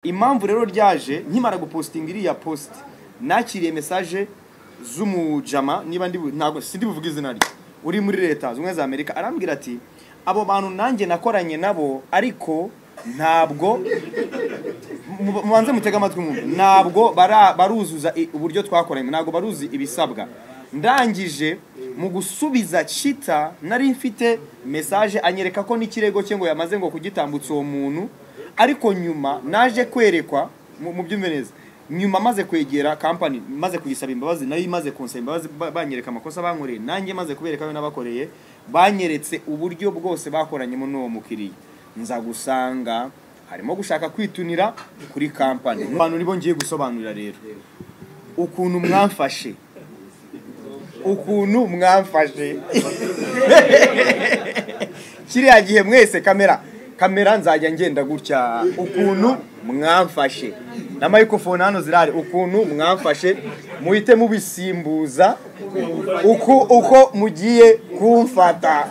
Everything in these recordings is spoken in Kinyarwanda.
impamvu rero ryaje nkimara gupostinga iriya post nakiriye mesaje z'umujama niba ndi bu- ntabwo sindi buvuge izina rye uri muri leta zunze ubumwe za amerika arambwira ati abo bantu nanjye nakoranye nabo ariko ntabwo mu- mubanze mutege amatwi mwumve ntabwo bara- baruzuza i- uburyo twakoranye ntabwo baruzi ibisabwa ndangije mu gusubiza cita nari mfite mesaje anyereka ko n'ikirego cye ngo yamaze ngo kugitambutsa uwo muntu ariko nyuma naje kwerekwa mu mu byumve neza nyuma maze kwegera kampani maze kuyisaba imbabazi nayo imaze kunsaba imbabazi ba- banyereka amakosa bankoreye nanjye maze kubereka ayo nabakoreye banyeretse uburyo bwose bakoranyemo n'uwo mukiriya nza gusanga harimo gushaka kwitunira kuri kampani abantu nibo ngiye gusobanurira rero ukuntu mwamfashe ukuntu mwamfashe kiriya gihe mwese kamera kamera nzajya ngenda gutya ukuntu mwamfashe na microphone hano zirahari ukuntu mwamfashe muhite mubisimbuza uko uko mugiye kumfata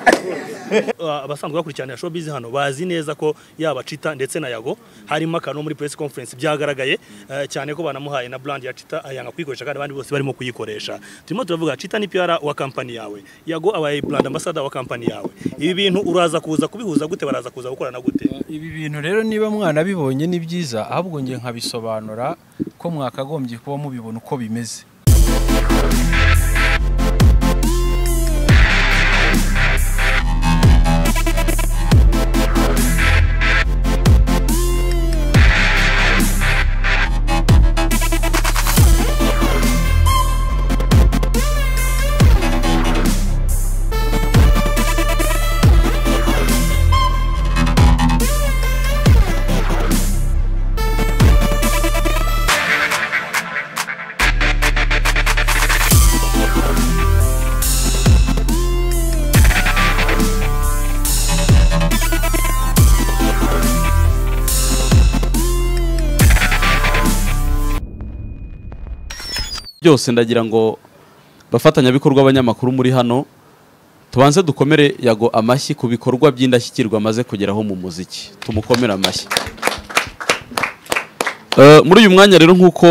Uh, abasanzwe bakurikiranira showbiz hano bazi neza ko yaba Chita ndetse na Yago harimo akantu muri press conference byagaragaye uh, cyane ko banamuhaye na brand ya Chita ayanga kuyikoresha kandi abandi bose barimo kuyikoresha turimo turavuga Chita ni PR wa company yawe Yago abaye brand ambassador wa company yawe ibi bintu uraza kuza kubihuza gute baraza kuza gukorana gute ibi bintu rero niba mwana bibonye ni byiza ahubwo ngiye nkabisobanura ko mwakagombye kuba mubibona uko bimeze byose ndagira ngo bafatanyabikorwa abanyamakuru muri hano tubanze dukomere yago amashyi ku bikorwa by'indashyikirwa amaze kugeraho mu muziki tumukomere amashyi Eh, muri uyu mwanya rero nk'uko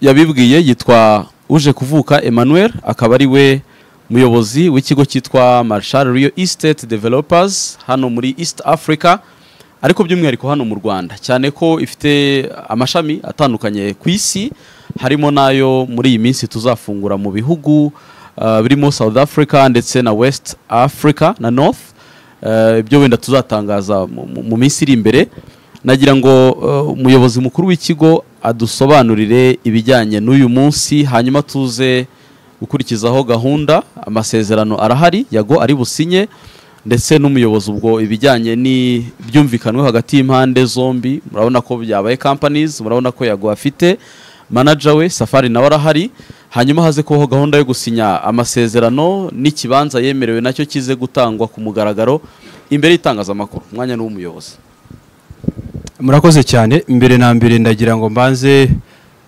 yabibwiye yitwa uje kuvuka emmanuel akaba ari we muyobozi w'ikigo cyitwa marshal real estate developers hano muri east africa ariko by'umwihariko hano mu rwanda cyane ko ifite amashami atandukanye ku isi harimo n'ayo muri iyi minsi tuzafungura mu bihugu eh, birimo south africa ndetse na west africa na north Eh, ibyo wenda tuzatangaza mu- mu- mu minsi iri imbere nagira ngo eh, umuyobozi mukuru w'ikigo adusobanurire ibijyanye n'uyu munsi hanyuma tuze gukurikizaho gahunda amasezerano arahari yago ari businye ndetse n'umuyobozi ubwo ibijyanye n'ibyumvikanwe hagati y'impande zombi murabona ko byabaye companies murabona ko yago afite manager we safari nawe arahari hanyuma haze kubaho gahunda yo gusinya amasezerano n'ikibanza yemerewe nacyo kize gutangwa ku mugaragaro imbere y'itangazamakuru umwanya ni uw'umuyobozi murakoze cyane mbere na mbere ndagira ngo mbanze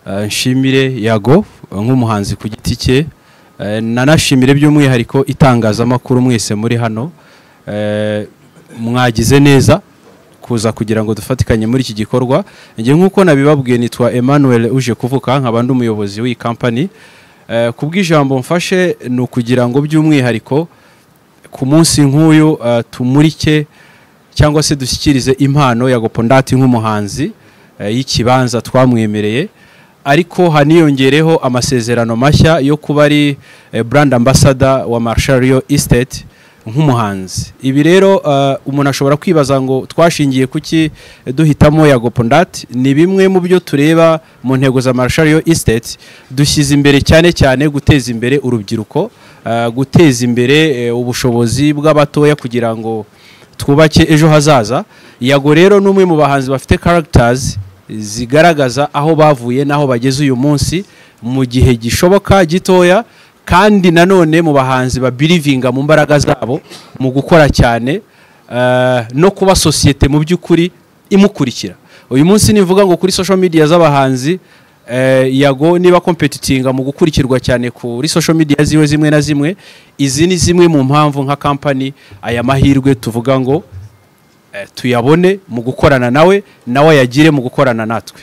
eh, nshimire yago eh, nk'umuhanzi ku giti cye eh, nanashimire by'umwihariko itangazamakuru mwese muri hano eh, mwagize neza kuza kugira ngo dufatikanye muri iki gikorwa njye nk'uko nabibabwiye nitwa Emmanuel uje kuvuka nkaba ndi umuyobozi w'iyi kampani Eh, ku bw'ijambo mfashe ni ukugira ngo by'umwihariko ku munsi nk'uyu eh, tumurike cyangwa se dushyikirize impano ya gopondati nk'umuhanzi eh, y'ikibanza twamwemereye ariko haniyongereho amasezerano mashya yo kuba ari eh, brand ambassador wa Marshall Real Estate nk'umuhanzi ibi rero eh, umuntu ashobora kwibaza ngo twashingiye kuki duhitamo ya gopondati ni bimwe mu byo tureba mu ntego za Marshall Real Estate dushyize imbere cyane cyane guteza imbere urubyiruko eh, guteza imbere eh, ubushobozi bw'abatoya kugira ngo twubake ejo hazaza yago rero ni umwe mu bahanzi bafite characters zigaragaza aho bavuye n'aho bageze uyu munsi mu gihe gishoboka gitoya kandi nanone mu bahanzi babirivinga mu mbaraga zabo mu gukora cyane eh, no kuba sosiyete mu by'ukuri imukurikira uyu munsi nivuga ngo kuri social media z'abahanzi eh, yago niba kompetitinga mu gukurikirwa cyane kuri social media ziwe zimwe na zimwe izi ni zimwe mu mpamvu nka kampani aya mahirwe tuvuga ngo eh, tuyabone mu gukorana nawe nawe ayagire mu gukorana natwe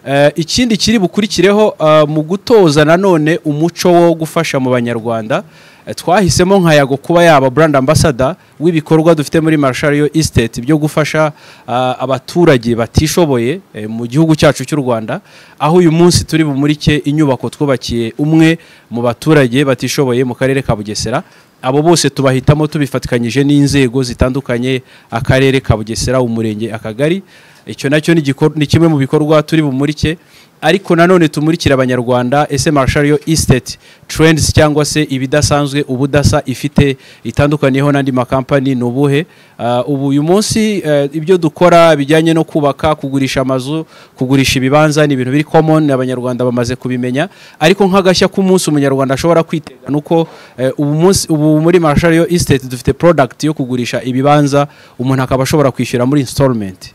Eh, ikindi kiri bukurikireho eh, mu gutoza nanone umuco wo gufasha mu banyarwanda eh, twahisemo nka yago kuba yaba brand ambassador w'ibikorwa dufite muri Marshall Estate byo gufasha ah, abaturage batishoboye eh, mu gihugu cyacu cy'u Rwanda aho uyu munsi turi bumurike inyubako twubakiye umwe mu baturage batishoboye mu karere ka Bugesera abo bose tubahitamo tubifatikanyije n'inzego zitandukanye akarere ka bugesera umurenge akagari icyo nacyo ni igikor- ni kimwe mu bikorwa turi bumurike ariko nanone tumurikira abanyarwanda ese marshariyo estate trends cyangwa se ibidasanzwe ubudasa ifite itandukaniyeho n'andi makampani ni ubuhe Ah, ubu uyu munsi eh, ibyo dukora bijyanye no kubaka kugurisha amazu kugurisha ibibanza ni ibintu biri common abanyarwanda bamaze kubimenya ariko nk'agashya k'umunsi umunyarwanda ashobora kwitega ni uko eh, ubu munsi ubu muri marshariyo estate dufite product yo kugurisha ibibanza umuntu akaba ashobora kwishyura muri installment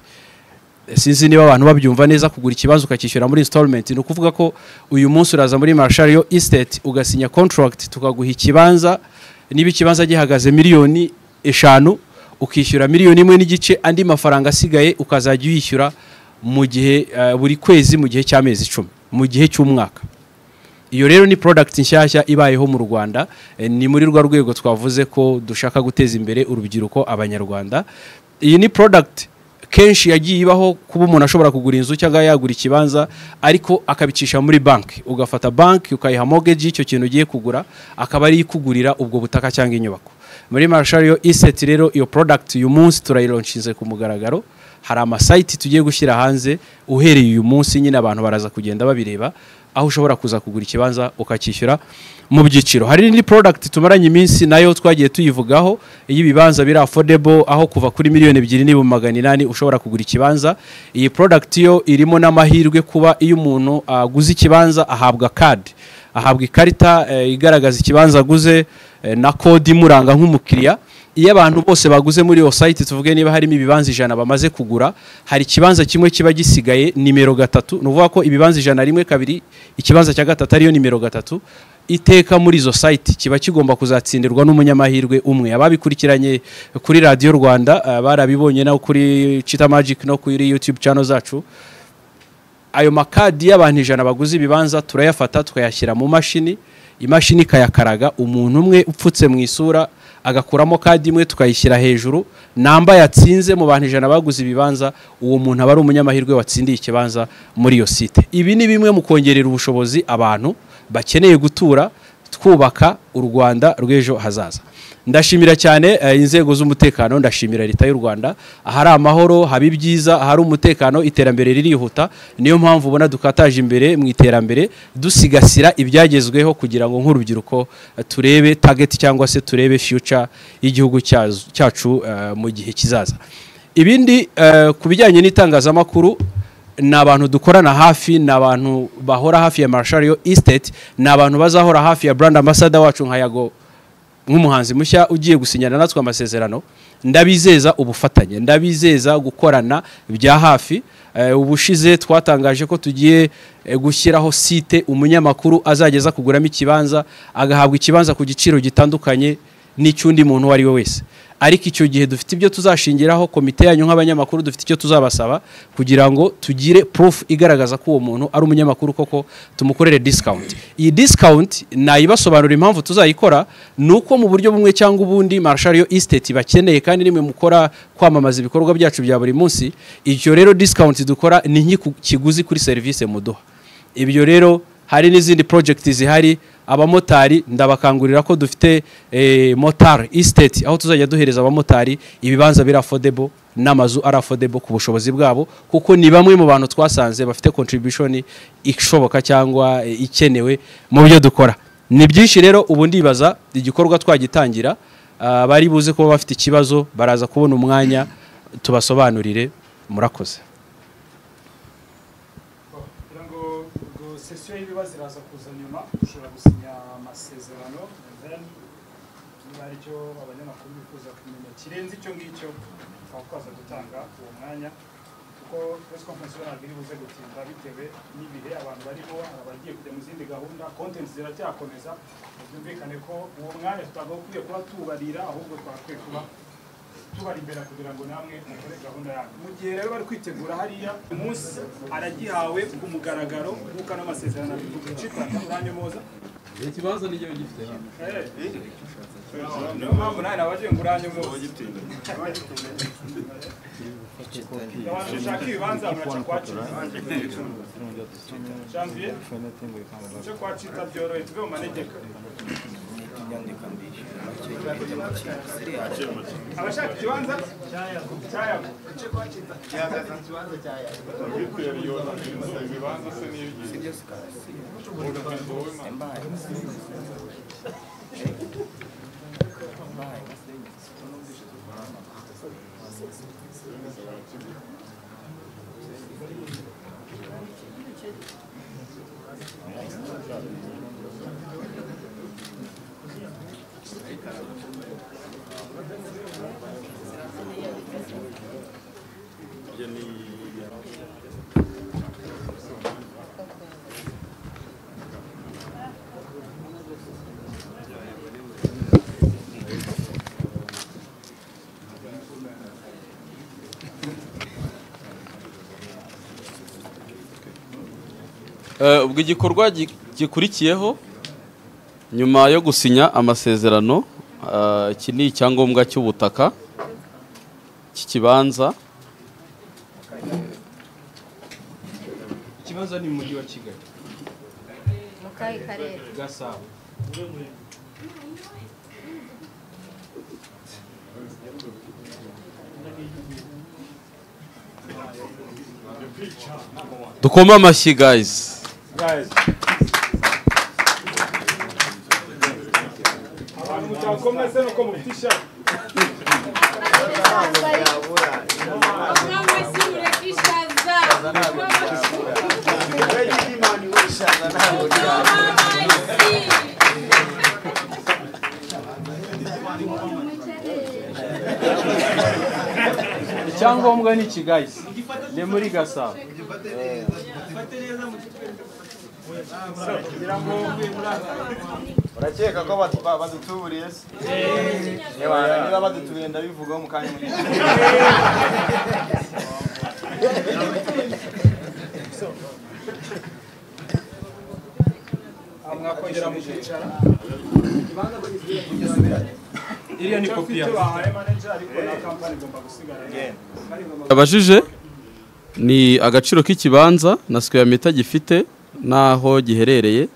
sinzi niba abantu babyumva neza kugura ikibanza ukacyishyura muri installment ni ukuvuga ko uyu munsi uraza muri marshariyo estate ugasinya contract tukaguha ikibanza niba ikibanza gihagaze miliyoni eshanu ukishyura miliyoni imwe n'igice andi mafaranga asigaye ukazajya uyishyura mu gihe eh, buri kwezi mu gihe cy'amezi icumi mu gihe cy'umwaka iyo rero ni product nshyashya ibayeho mu Rwanda Eh, ni muri rwa rwego twavuze ko dushaka guteza imbere urubyiruko abanyarwanda iyi ni product kenshi yagiye ibaho kuba umuntu ashobora kugura inzu cyangwa yagura ikibanza ariko akabicisha muri banki ugafata banki ukayiha mortgage y'icyo kintu ugiye kugura akaba ariyo ikugurira ubwo butaka cyangwa inyubako muri marshariyo iseti rero iyo product uyu munsi turayironshinze ku mugaragaro hari amasayiti tugiye gushyira hanze uhereye uyu munsi nyine abantu baraza kugenda babireba aho ushobora kuza kugura ikibanza ukacyishyura mu byiciro hari n'indi product tumaranye iminsi nayo twagiye tuyivugaho iyo ibibanza biri affordable aho kuva kuri miliyoni ebyiri n'ibihumbi magana inani ushobora kugura ikibanza iyi product yo irimo n'amahirwe kuba iyo umuntu aguze ikibanza ahabwa kadi ahabwa ikarita eh, igaragaza ikibanza aguze eh, na kode imuranga nk'umukiriya iyo abantu bose baguze muri iyo sayiti tuvuge niba harimo ibibanza ijana bamaze kugura hari ikibanza kimwe kiba gisigaye nimero gatatu ni ukuvuga ko ibibanza ijana rimwe kabiri ikibanza cya gatatu ariyo nimero gatatu iteka muri izo sayiti kiba kigomba kuzatsindirwa n'umunyamahirwe umwe ababikurikiranye kuri radiyo rwanda eh, barabibonye no kuri cita magiki no kuri yutube cano zacu ayo makadi y'abantu ijana baguze ibibanza turayafata tukayashyira mu mashini imashini ikayakaraga umuntu umwe upfutse mu isura agakuramo kadi imwe tukayishyira hejuru namba yatsinze mu bantu ijana baguze ibibanza uwo muntu aba ari umunyamahirwe watsindiye ikibanza muri iyo site ibi ni bimwe mu kongerera ubushobozi abantu bakeneye gutura twubaka u rwanda rw'ejo hazaza ndashimira cyane eh, inzego z'umutekano ndashimira leta y'u rwanda ahari amahoro haba ibyiza ahari umutekano iterambere ririhuta niyo mpamvu ubona dukataje imbere mu iterambere dusigasira ibyagezweho kugira ngo nk'urubyiruko eh, turebe target cyangwa se turebe future y'igihugu cyazo- cyacu eh, mu gihe kizaza ibindi eh, ku bijyanye n'itangazamakuru ni abantu dukorana hafi ni abantu bahora hafi ya marshariyo estate ni abantu bazahora hafi ya brand ambassador wacu nka yago nk'umuhanzi mushya ugiye gusinyana natwe amasezerano ndabizeza ubufatanye ndabizeza gukorana bya hafi Eh, ubushize twatangaje ko tugiye eh, gushyiraho site umunyamakuru azageza kuguramo ikibanza agahabwa ikibanza ku giciro gitandukanye n'icy'undi muntu uwo ari we wese ariko icyo gihe dufite ibyo tuzashingiraho komite yanyu nk'abanyamakuru dufite icyo tuzabasaba kugira ngo tugire proof igaragaza ko uwo muntu ari umunyamakuru koko tumukorere discount iyi discount nayibasobanurira impamvu tuzayikora ni uko mu buryo bumwe cyangwa ubundi marshariyo estate bakeneye kandi nimwe mukora kwamamaza ibikorwa byacu bya buri munsi icyo rero discount dukora ni nk'ikiguzi kuri serivisi muduha ibyo rero hari n'izindi project zihari abamotari ndabakangurira ko dufite eh, motar estate aho tuzajya duhereza abamotari ibibanza biri affordable n'amazu ari affordable ku bushobozi bwabo kuko ni bamwe mu bantu twasanze bafite contribution ishoboka cyangwa eh, ikenewe mu byo dukora ni byinshi rero ubu ndibaza igikorwa twagitangira ah, bari buze kuba bafite ikibazo baraza kubona umwanya tubasobanurire murakoze kugira ngo ngo sesiyo y'ibibazo iraza kuza nyuma dushobora gusinya amasezerano and then niba ari cyo abanyamakuru bifuza kumenya kirenze icyo ngicyo tukaba twaza gutanga uwo mwanya kuko press conference yo ntabwo iri buze gutinda bitewe n'ibihe abantu barimo hari abagiye kujya mu zindi gahunda content ziracyakomeza byumvikane ko uwo mwanya tutabwo ukwiye kuba tubarira ahubwo twagakwiye kuba tubari imbere kugira ngo namwe mukore gahunda yanyu mu gihe rero bari kwitegura hariya umunsi aragihawe ku mugaragaro nk'uko ano masezerano abivuga icitanga uranyomoza ikibazo ni igihe gifite niyo mpamvu nawe nabagiye ngo uranyomoza abantu bashaka ibibanza baraca kwa cita janvier cyo kwa cita byorohe tuve mu manegeka abashaka ikibanza cyayago cyo kwa cita ubwo igikorwa gi- gikurikiyeho nyuma yo gusinya amasezerano eh, iki ni icyangombwa cy'ubutaka cy'ikibanza ikibanza ni mu mujyi wa kigali mu kahe karere gasabo dukoma amashyi guys abantu mutakomwe se nuko mufite ishyaka icyangombwa ni iki guys ni muri gasabo urakeka ko batu- badutuburiye se Ebana, niba badutuburiye ndabivugaho mu kanya muto. mwakongera mukicara iriya ni kopi icyo bahaye manager ariko na kampani igomba gusigara abajije ni agaciro k'ikibanza na sikweya mita gifite n'aho giherereye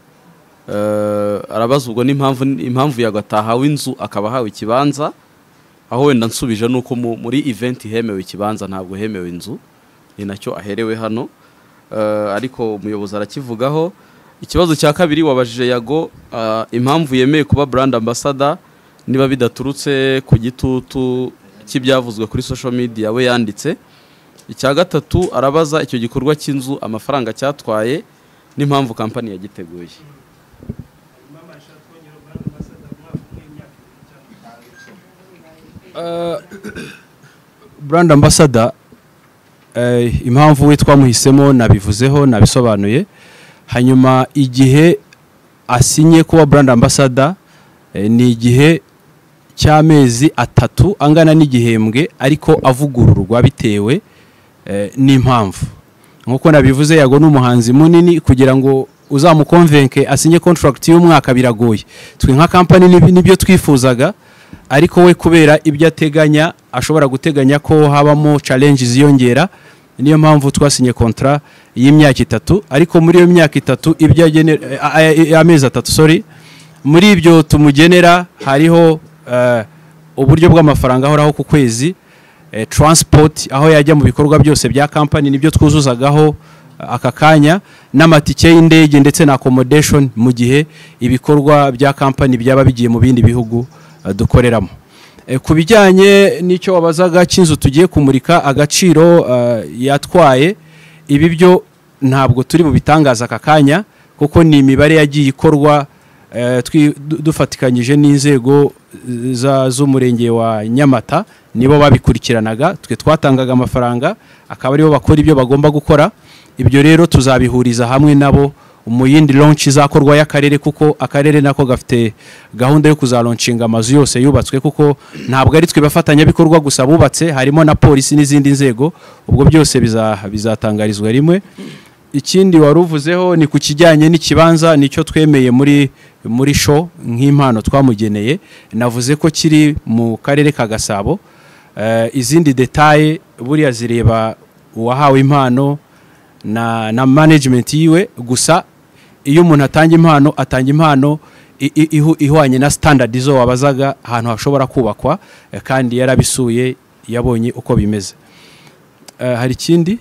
Eh, arabaza ubwo n'impamvu impamvu yagatahawe inzu akaba ahawe ikibanza aho wenda nsubije ni uko mu- muri event hemewe ikibanza ntabwo hemewe inzu ni nacyo aherewe hano Eh, ariko umuyobozi arakivugaho ikibazo cya kabiri wabajije yago eh, impamvu yemeye kuba brand ambassador niba bidaturutse ku gitutu cy'ibyavuzwe kuri social media we yanditse icya gatatu arabaza icyo gikorwa cy'inzu amafaranga cyatwaye n'impamvu kampani yagiteguye brand ambassador eh, impamvu we twamuhisemo nabivuzeho nabisobanuye hanyuma igihe asinye kuba brand ambassador eh, ni igihe cy'amezi atatu angana n'igihembwe ariko avugururwa bitewe eh, n'impamvu nk'uko nabivuze yago ni umuhanzi munini kugira ngo uzamukonvenke asinye contract y'umwaka biragoye twe nka kampani nib- nibyo twifuzaga ariko we kubera ibyo ateganya ashobora guteganya ko habamo challenge ziyongera niyo mpamvu twasinye kontra y'imyaka itatu ariko muri iyo myaka itatu ibyo agener- eh, eh, eh, amezi atatu sorry muri ibyo tumugenera hariho eh, uburyo bw'amafaranga ahoraho ku kwezi eh, transport aho yajya mu bikorwa byose bya kampani nibyo twuzuzagaho eh, aka kanya n'amatike y'indege ndetse na accommodation mu gihe ibikorwa bya kampani byaba bigiye mu bindi bihugu eh, dukoreramo Eh, ku bijyanye n'icyo wabazaga cy'inzu tugiye kumurika agaciro eh, yatwaye ibi byo ntabwo turi bubitangaza aka kanya kuko ni imibare yagiye ikorwa eh, twi- du- dufatikanyije n'inzego za- z'umurenge wa nyamata nibo babikurikiranaga twe twatangaga amafaranga akaba aribo bakora ibyo bagomba gukora ibyo rero tuzabihuriza hamwe nabo mu yindi launch izakorwa y'akarere kuko akarere nako gafite gahunda yo kuzalonshinga amazu yose yubatswe kuko ntabwo ari twe bafatanyabikorwa gusa bubatse harimo na polisi n'izindi nzego ubwo byose biza- bizatangarizwa rimwe ikindi wari uvuzeho ni ku kijyanye n'ikibanza nicyo twemeye muri muri show nk'impano twamugeneye navuze ko kiri mu karere ka gasabo Eh, izindi detaye buriya zireba uwahawe impano na na management yiwe gusa iyo umuntu atanga impano atanga impano i- i- ihu- ihwanye na standard zo wabazaga ahantu hashobora kubakwa eh, kandi yarabisuye yabonye uko bimeze Eh, hari ikindi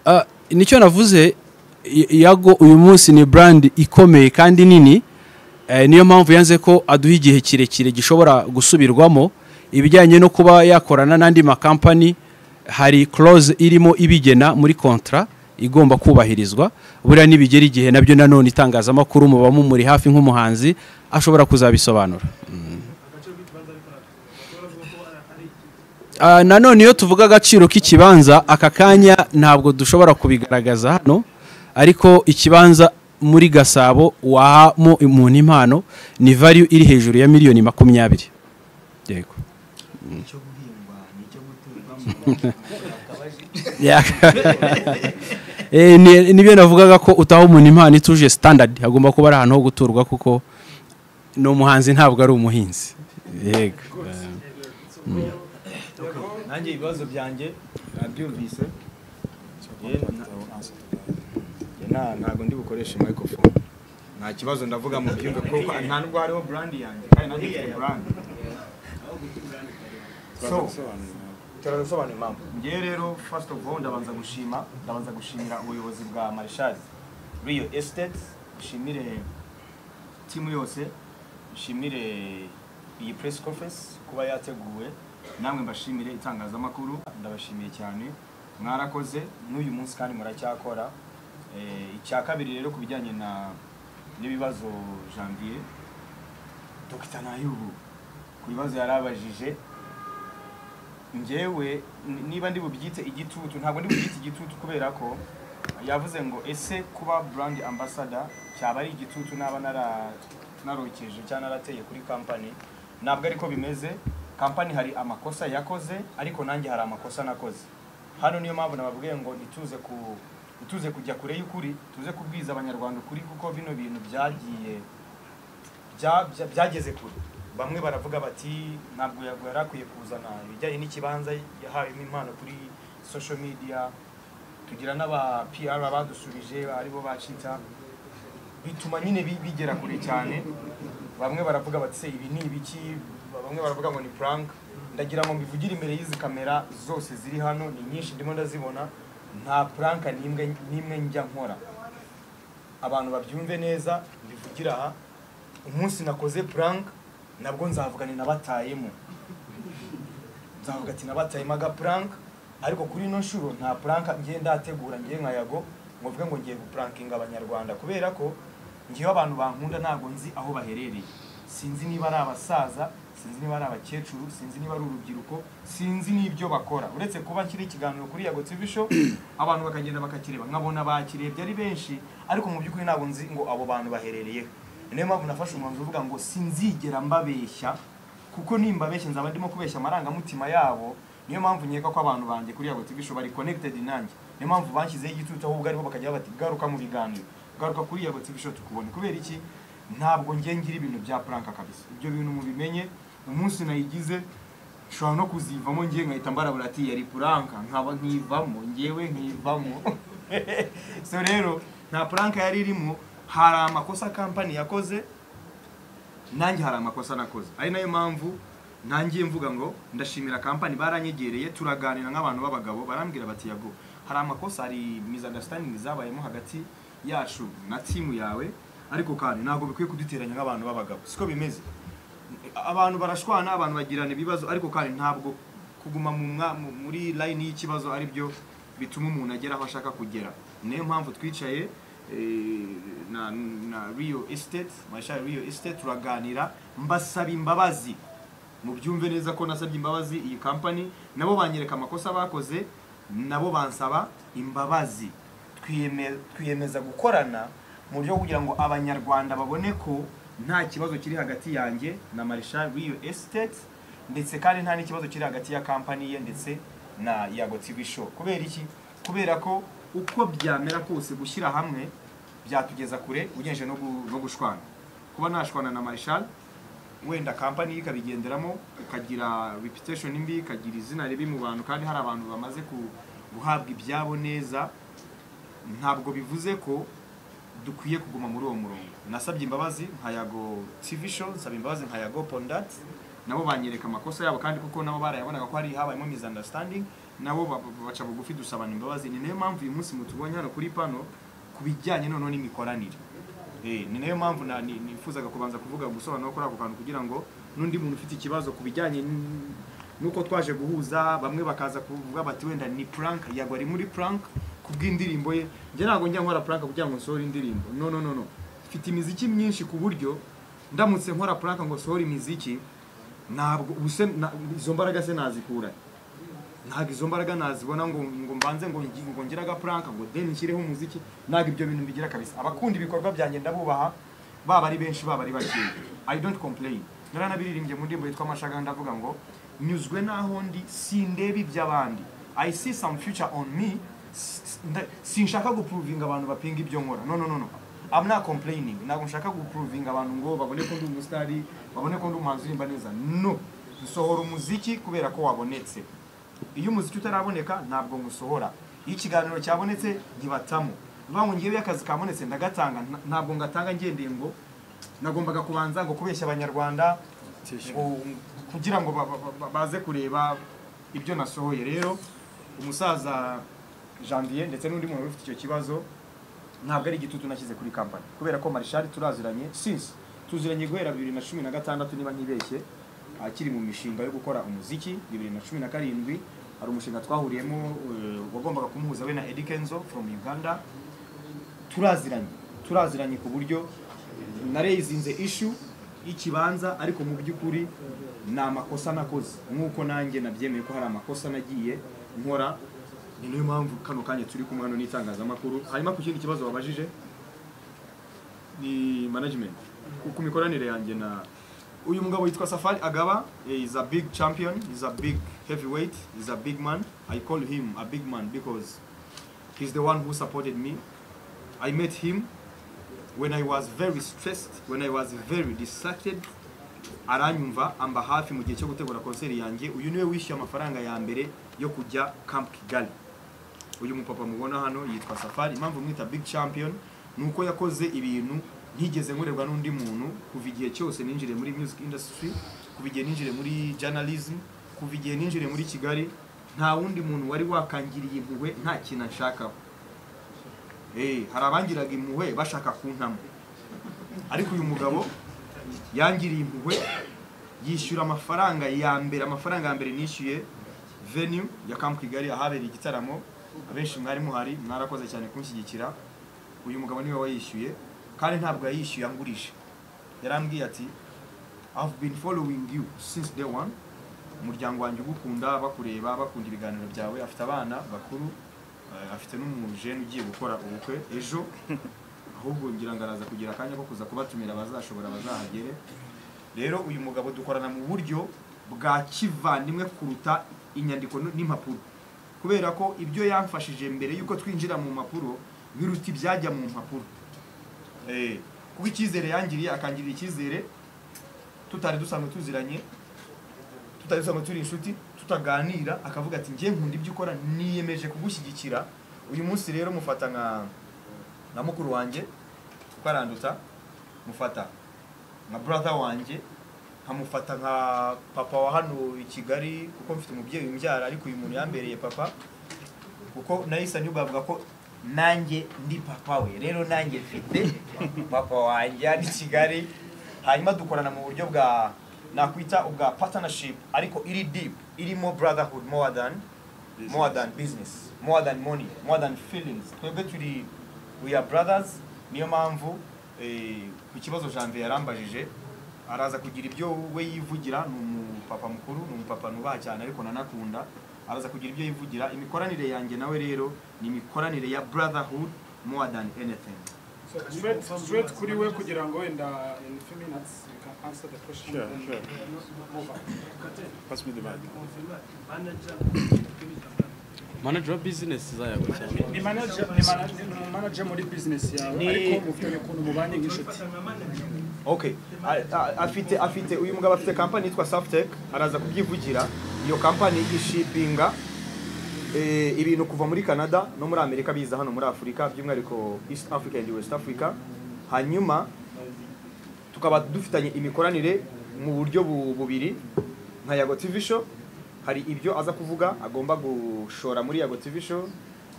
Ah, nicyo navuze y- yago uyu munsi ni brand ikomeye kandi nini Eh, niyo mpamvu yanze ko aduha igihe kirekire gishobora gusubirwamo ibijyanye no kuba yakorana n'andi makampani hari clause irimo ibigena muri kontra igomba kubahirizwa buriya nibigera igihe nabyo nanone itangazamakuru muba mumuri hafi nk'umuhanzi ashobora kuzabisobanura Ah, nanone iyo tuvuga agaciro k'ikibanza aka kanya ntabwo dushobora kubigaragaza hano ariko ikibanza muri gasabo wahamo umuntu impano ni value iri hejuru ya miliyoni makumyabiri yego icyo guhingwa n'icyo guturwamo Eh, ni- nibyo navugaga ko utaha umuntu impano ituje standard hagomba kuba ari ahantu ho guturwa kuko ni umuhanzi ntabwo ari umuhinzi yego nanjye ibibazo byanjye nabyumvise Ye, na- na- ntabwo ndi bukoreshe microphone nta kibazo ndavuga mu byumve ko nta nubwo hariho brand yanjye kandi nanjye mfite brand so turasobanura impamvu ngewe rero first of all ndabanza gushima ndabanza gushimira ubuyobozi bwa marshal rio estate dushimire timu yose dushimire iyi press conference kuba yateguwe namwe mbashimire itangazamakuru ndabashimiye cyane mwarakoze n'uyu munsi kandi muracyakora Eh, icya kabiri rero ku bijyanye na n'ibibazo janvier dogita nayubu ku bibazo yarabajije ngewe n- niba ndi bubyite igitutu ntabwo ndi bubyite igitutu kubera ko yavuze ngo ese kuba brand ambassador cyaba ari igitutu naba nara- narokeje cyangwa narateye kuri kampani ntabwo ariko bimeze kampani hari amakosa yakoze ariko nanjye hari amakosa nakoze hano niyo mpamvu nababwiye ngo ntituze ku ntituze kujya kure y'ukuri tuze kubwiza abanyarwanda ukuri kuko bino bintu byagiye bya- bya- byageze kure bamwe baravuga bati ntabwo yago- yari akwiye kuzana ibijyanye n'ikibanza yahawemo impano kuri social media tugira n'aba PR badusubije aribo bacita bituma nyine bi- bigera kure cyane bamwe baravuga bati se ibi ni ibiki bamwe baravuga ngo ni prank ndagira ngo mbivugire imbere y'izi kamera zose ziri hano ni nyinshi ndimo ndazibona nta prank n'imwe n'imwe njya nkora abantu babyumve neza mbivugira aha umunsi nakoze prank nabwo nzavuga ni nabatayemo nzavuga ati nabatayemo agaprank ariko kuri ino nshuro nta prank ngiye ndategura ngiye nka yago ngo mvuge ngo ngiye guprankinga abanyarwanda kubera ko ngiyeho abantu bankunda ntabwo nzi aho baherereye sinzi niba ari abasaza sinzi niba ari abakecuru sinzi niba ari urubyiruko sinzi n'ibyo bakora uretse kuba nshyira ikiganiro kuri yago tv show abantu bakagenda bakakireba nkabona bakirebye ari benshi ariko mu by'ukuri ntabwo nzi ngo abo bantu baherereyeho niyo mpamvu nafashe umwanzuro uvuga ngo sinzigera mbabeshya kuko nimba benshi nzaba ndimo kubeshya amarangamutima yabo niyo mpamvu nkeka ko abantu banjye kuri yabo tv show bari connected nanjye niyo mpamvu bashyizeho igitutu ahubwo aribo bakajya bati garuka mu biganiro garuka kuri yabo tv show tukubone kubera iki ntabwo ngiye ngira ibintu bya pranka kabisa ibyo bintu mubimenye umunsi nayigize nshobora no kuzivamo ngiye nkahita mbarabura ati yari puranka nkaba nkivamo ngewe nkivamo so rero nta puranka yari irimo hari amakosa kampani yakoze nanjye hari amakosa nakoze ari nayo mpamvu nangiye mvuga ngo ndashimira kampani baranyegereye turaganira nk'abantu b'abagabo barambwira bati yago hari amakosa hari misunderstanding zabayemo hagati yacu na timu yawe ariko kandi ntabwo bikwiye kuduteranya nk'abantu b'abagabo siko bimeze abantu barashwana abantu bagirana ibibazo ariko kandi ntabwo kuguma mu mwa- mu- muri line y'ikibazo ari byo bituma umuntu agera aho ashaka kugera niyo mpamvu twicaye eh, na, na rio estate marshal rio estate turaganira mbasaba imbabazi mubyumve neza ko nasabye imbabazi iyi kampani nabo banyereka amakosa bakoze nabo bansaba imbabazi Twiyeme- twiyemeza gukorana mu buryo bwo kugira ngo abanyarwanda babone ko nta kibazo kiri hagati yanjye na marishal w'iyo esiteti ndetse kandi nta n'ikibazo kiri hagati ya kampani ye ndetse na yago tv show kubera iki kubera ko uko byamera kose gushyira hamwe byatugeza kure ugenje no gu- no gushwana kuba nashwana na marishal wenda kampani ye ikabigenderamo ikagira reputation mbi ikagira izina ribi mu bantu kandi hari abantu bamaze ku- guhabwa ibyabo neza ntabwo bivuze ko dukwiye kuguma muri uwo murongo nasabye imbabazi nka yago tv show nsaba imbabazi nka yago pondat nabo banyereka amakosa yabo kandi kuko nabo barayabonaga ko hari habayemo misunderstanding nabo ba- ba- baca bugufi dusabana imbabazi ni nayo mpamvu uyu munsi mutubonye hano kuri pano ku bijyanye noneho n'imikoranire Eh, ni nayo mpamvu na- ni- nifuzaga kubanza kuvuga gusobanura kuri ako kantu kugira ngo n'undi muntu ufite ikibazo ku bijyanye n- n'uko twaje guhuza bamwe bakaza kuvuga bati wenda ni prank yagwa ari muri prank kubw'indirimbo ye njye ntabwo njya nkora prank kugira ngo nsohore indirimbo no no no no mfite imiziki myinshi ku buryo ndamutse nkora prank ngo sohore imiziki ntabwo ubuse na- izo mbaraga se nazikura ntabwo izo mbaraga nazibona ngo ngo mbanze ngo ngi- ngo ngire agapuranka ngo deni nshyireho umuziki ntabwo ibyo bintu mbigira kabisa abakunda ibikorwa byanjye ndabubaha baba ari benshi baba ari bakeya i don't complain naranabiririmbye mu ndirimbo yitwa amashagaga ndavuga ngo nyuzwe n'aho ndi sindeba iby'abandi i see some future on me S- s- nda- sinshaka gupuruvinga abantu bapinga ibyo nkora no no no no I'm not complaining ntabwo nshaka gupuruvinga abantu ngo babone ko ndi umusitari babone ko ndi umuhanzi uririmba neza no nsohora umuziki kubera ko wabonetse iyo umuziki utaraboneka ntabwo ngusohora iyo ikiganiro cyabonetse ntibatamo bivuga ngo ngewe iyo akazi kabonetse ndagatanga nta- ntabwo ngatanga ngendeye ngo nagombaga kubanza ngo kubeshya abanyarwanda ngo- kugira ngo ba- ba- ba- baze kureba ibyo nasohoye rero umusaza janvier ndetse n'undi muntu ufite icyo kibazo ntabwo ari igitutu nashyize kuri kampani kubera ko marishari turaziranye since tuziranye guhera bibiri na cumi na gatandatu niba ntibeshye akiri mu mishinga yo gukora umuziki bibiri na cumi na karindwi hari umushinga twahuriyemo eh, wagombaga kumuhuza we na Eddy Kenzo from Uganda turaziranye turaziranye ku buryo narezinze ishu y'ikibanza ariko mu by'ukuri ni amakosa nakoze nk'uko nanjye nabyemeye ko hari amakosa nagiye nkora ni nayo mpamvu kano kanya turi kumwe hano n'itangazamakuru hanyuma ku kindi kibazo wabajije ni management ku- ku mikoranire yanjye na uyu mugabo yitwa Safari Agaba eh, is a big champion is a big heavyweight is a big man I call him a big man because he's the one who supported me I met him when I was very stressed when I was very distracted aranyumva amba hafi mu gihe cyo gutegura konseri yanjye uyu niwe wishyuye amafaranga ya mbere yo kujya Camp Kigali uyu mupapa mubona hano yitwa Safari impamvu mwita big champion ni uko yakoze ibintu ntigeze nkorerwa n'undi muntu kuva igihe cyose ninjire muri music industry kuva igihe ninjire muri journalism kuva igihe ninjire muri Kigali nta wundi muntu wari wakangiriye impuhwe nta kintu anshakaho Eh, hari abangiraga impuhwe bashaka kuntamo ariko uyu mugabo yangiriye impuhwe yishyura amafaranga ya mbere amafaranga ya mbere nishyuye venue ya Camp Kigali ahabereye igitaramo abenshi mwari muhari mwarakoze cyane kunshyigikira uyu mugabo niwe wayishyuye kandi ntabwo yayishyuye angurije yarambwiye ati I've been following you since day one umuryango wanjye ugukunda bakureba bakunda ibiganiro byawe afite abana bakuru eh, afite n'umujene ugiye gukora ubukwe ejo ahubwo ngira ngo araza kugira akanya ko kuza kubatumira abazashobora bazahagere rero uyu mugabo dukorana mu buryo bwa kivandimwe kuruta inyandiko n- n'impapuro kubera ko ibyo yamfashije mbere y'uko twinjira mu mpapuro biruta ibyajya mu mpapuro Eh, kuko icyizere yangiriye akangirira icyizere tutari dusanzwe tuziranye tutari dusanzwe turi inshuti tutaganira akavuga ati njye nkunda ibyo ukora niyemeje kugushyigikira uyu munsi rero mufata nka na mukuru wanjye kuko aranduta mufata nka brother wanjye nkamufata nka papa wa hano i kigali kuko mfite umubyeyi umbyara ariko uyu muntu yambereye papa kuko nahise anyuba avuga ko nanjye ndi papa we rero nanjye mfite papa wanjye hano i kigali hanyuma dukorana mu buryo bwa nakwita ubwa partnership ariko iri deep irimo brotherhood more than more than business more than money more than feelings twebwe turi we are brothers niyo mpamvu eh, ku kibazo janvier yarambajije araza kugira ibyo we yivugira ni umupapa mukuru ni umupapa nubaha cyane ariko nanakunda araza kugira ibyo yivugira imikoranire yanjye nawe rero ni imikoranire ya brotherhood more than anything So straight, straight kuri we kugira ngo wenda in few minutes you can answer the question. Sure, then sure. move on. Pass me the mic. manager wa business zayawe cyane Ni manager, ni manager, ni manager muri business yawe Ni- ariko mufitanye ukuntu mubanye nk'inshuti. okay A- a- afite afite uyu mugabo afite kampani yitwa Saftec araza kubyivugira iyo kampani ishipinga eh, ibintu kuva muri Canada no muri Amerika biza hano muri Afurika by'umwihariko East Africa and West Africa hanyuma tukaba dufitanye imikoranire mu buryo bu- bubiri nka Yago TV show hari ibyo aza kuvuga agomba gushora muri Yago TV show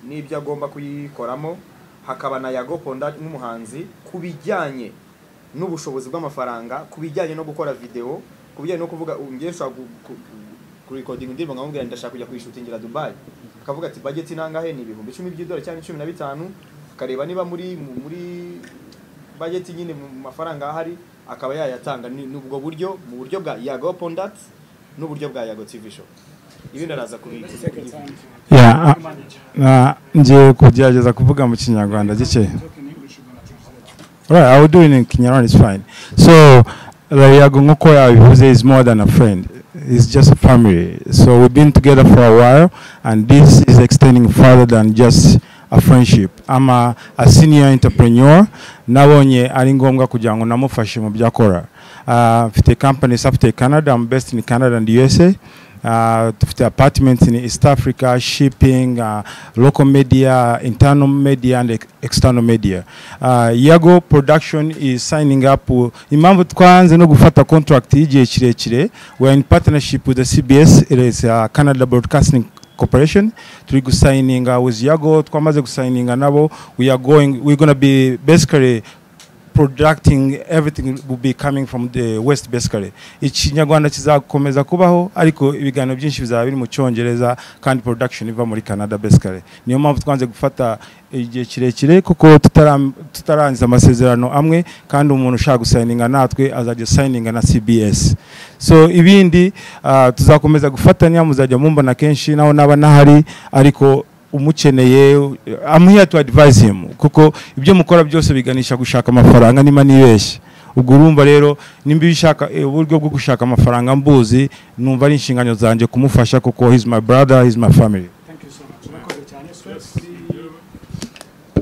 n'ibyo agomba kuyikoramo hakaba na Yago Ponda nk'umuhanzi ku bijyanye n'ubushobozi bw'amafaranga ku bijyanye no gukora video ku bijyanye no kuvuga ubu ngiye nshobora gu- gu- gu- kurikodinga indirimbo nkamubwira nti ndashaka kujya kuyishutingira Dubai akavuga ati budget inangahe ni ibihumbi icumi by'idolari cyangwa cumi na bitanu akareba niba muri mu- muri budget nyine mu mafaranga ahari akaba yayatanga ni ni ubwo buryo mu buryo bwa Yago Pondat n'uburyo bwa Yago TV show ibindi araza kubika Yeah, uh, ngiye kugerageza kuvuga mu kinyarwanda gikeya Right, I will do it in Kinyarwanda, it's fine. So, Yago Ngokoya, who's is more than a friend. It's just a family. So we've been together for a while, and this is extending further than just a friendship. I'm a, a senior entrepreneur. Nabonye ari ngombwa kugira ngo namufashe mu byo akora. Uh, Mfite company Safety Canada, I'm based in Canada and USA. Uh, tufite apartments in East Africa, shipping, uh, local media, internal media and ex- external media. Uh, Yago Production is signing up. uh, Impamvu twanze no gufata contract y'igihe kirekire, we are in partnership with the CBS, it is uh, Canada Broadcasting Corporation. Turi gusigninga with Yago, twamaze gusigninga nabo. We are going, we're going to be basically producting everything will be coming from the west basically ikinyarwanda kizakomeza kubaho ariko ibiganiro byinshi bizaba biri mu cyongereza kandi production iva muri canada basically niyo mpamvu twanze gufata igihe kirekire kuko tutara- tutarangiza amasezerano amwe kandi umuntu ushaka gusayininga natwe azajya sayininga na cbs so ibindi ah, tuzakomeza gufatanya muzajya mumbona kenshi naho naba nahari ariko umukeneye I'm here to advise him kuko ibyo mukora byose biganisha gushaka amafaranga niba nibeshye ubwo urumva rero nimba bishaka eh, uburyo bwo gushaka amafaranga mbuzi numva ari inshingano zanjye kumufasha kuko he's my brother he's my family Thank you so much. Murakoze cyane. Straight kuri-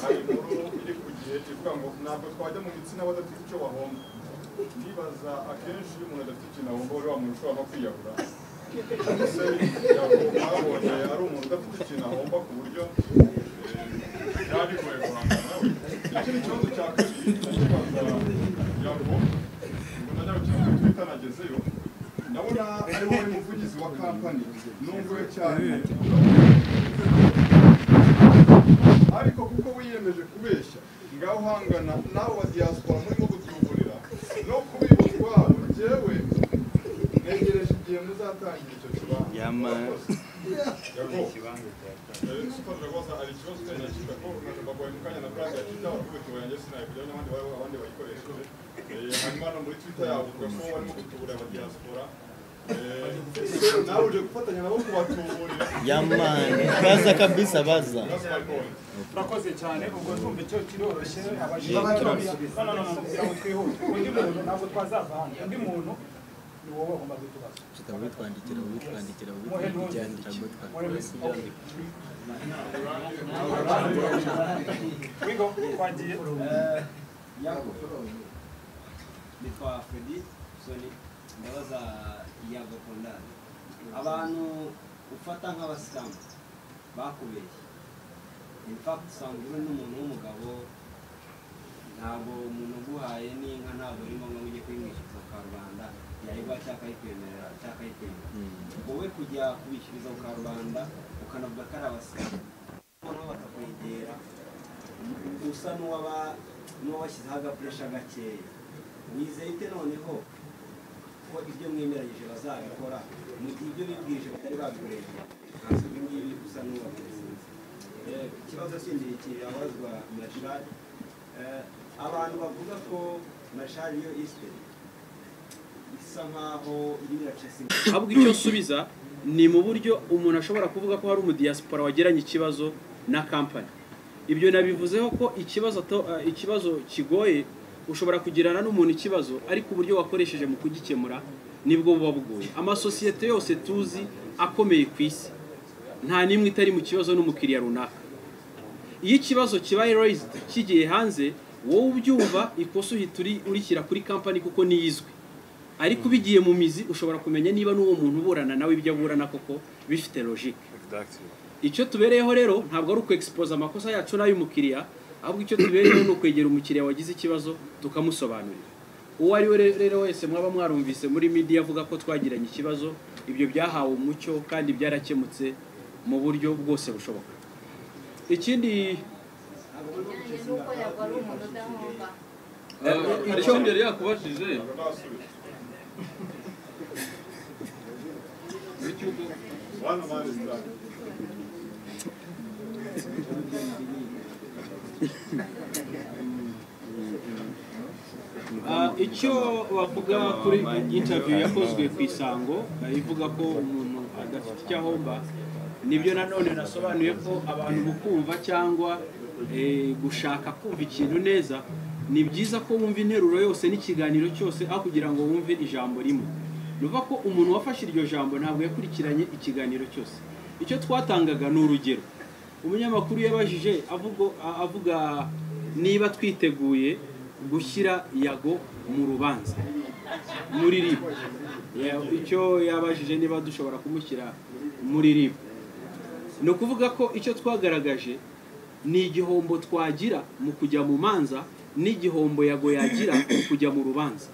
hari inkuru iri ku gihe ivuga ngo ntabwo twajya mu gitsina badafite icyo bahomba ndibaza akenshi iyo umuntu adafite ikintu ahomba rero wamuntu ushobora no kwiyahura ese yago babonye ari umuntu udafite ikintu ahomba ku buryo eh, byaba bigoye guhangana nawe ikindi kibazo cya kabiri ndakibaza yago ubwo najya gukina kuri twita nagezeyo ndabona ari wowe muvugizi wa kampani nunguwe cyane ariko kuko wiyemeje kubeshya ngaho uhangana nawe wa diaspora murimo kubyugurira no kubiba ubwabo njyewe ntegereje igihe muzatangira icyo kibanza Yama. Yago, eh, supposed rwose hari ikibazo cyari nakita ko bagoye mu kanya na brand ya Twitter bakubitiwe yanjye sinayikujyaho n'abandi baba- abandi bayikoresheje Eh, hanyuma hano muri Twitter yawe uvuga ko barimo kutuburira aba diaspora Eh, nawe uje gufatanya nabo kubatuburira yamani kaza kabisa baza That's my point. Murakoze cyane. Ubwo ndumva icyo kiroroshye. Abajijwe- No, no, no, no, kugira ngo twihute. Undi muntu ntabwo twazava hano. Undi muntu ni wowe ugomba gutubaza. witwandikira witwandikira Wigo, twagiye. bitwa fredi soni ndabaza yago kondani abantu ufata nk'abasilamu bakubeshye in fact usanga uri n'umuntu w'umugabo ntabwo umuntu uguhaye n'inka ntabwo ari ngombwa ngo ujye kuyimwishyuza karubanda yayiguha cyangwa akayikwemerera cyangwa akayikwemera wowe kujya kubishyuriza karubanda ukanavuga ko ari abasilamu noneho bakakwegera usa n'uwaba n'uwabashyizeho agapuresha gakeya wizeye ute noneho ko ibyo mwemeranyije bazabikora mu gihe ibyo bibwirije batari babikoresha ntabwo ibi ngibi usa n'uwabizinze ikibazo kindi kirabazwa mashari abantu bavuga ko mashari yo isite isa nkaho irimo iracasima ahubwo icyo nsubiza ni mu buryo umuntu ashobora kuvuga ko hari umudiyasipora wagiranye ikibazo na kampani ibyo nabivuzeho ko ikibazo to- eh, ikibazo kigoye ushobora kugirana n'umuntu ikibazo ariko uburyo wakoresheje mu kugikemura nibwo buba bugoye amasosiyete yose tuzi akomeye ku isi nta n'imwe itari mu kibazo n'umukiriya runaka iyo ikibazo kibaye raised kigiye hanze wowe ubyumva ikosa uhita uri- urishyira kuri kampani kuko niyo izwi ariko ubigiye mu mizi ushobora kumenya niba n'uwo muntu uburana nawe ibyo aburana koko bifite logique icyo tubereyeho rero ntabwo ari ukwexpoza amakosa yacu n'ay'umukiriya ahubwo icyo tubereyeho ni ukwegera umukiriya wagize ikibazo tukamusobanurira uwo ari we re- rero wese mwaba mwarumvise muri media avuga ko twagiranye ikibazo ibyo byahawe umucyo kandi byarakemutse mu buryo bwose bushoboka ikindi bijyanye n'uko yagwa ari umuntu udahomba hari ikindi yari yakubajije One man is done. Ah, icyo bavuga kuri interview yakozwe ku isango ah, ivuga ko umuntu adafite icyo ahomba nibyo nanone nasobanuye ko abantu gukumva cyangwa eh, gushaka kumva ikintu neza ni byiza ko wumva interuro yose n'ikiganiro cyose aho kugira ngo wumve ijambo rimwe ni ukuvuga ko umuntu wafashe iryo jambo ntabwo yakurikiranye ikiganiro cyose icyo twatangaga ni urugero umunyamakuru yabajije avuga avuga niba twiteguye gushyira yago mu rubanza muri rib Ya- icyo yabajije niba dushobora kumushyira muri rib ni ukuvuga ko icyo twagaragaje ni igihombo twagira mu kujya mu manza n'igihombo yago yagira mu kujya mu rubanza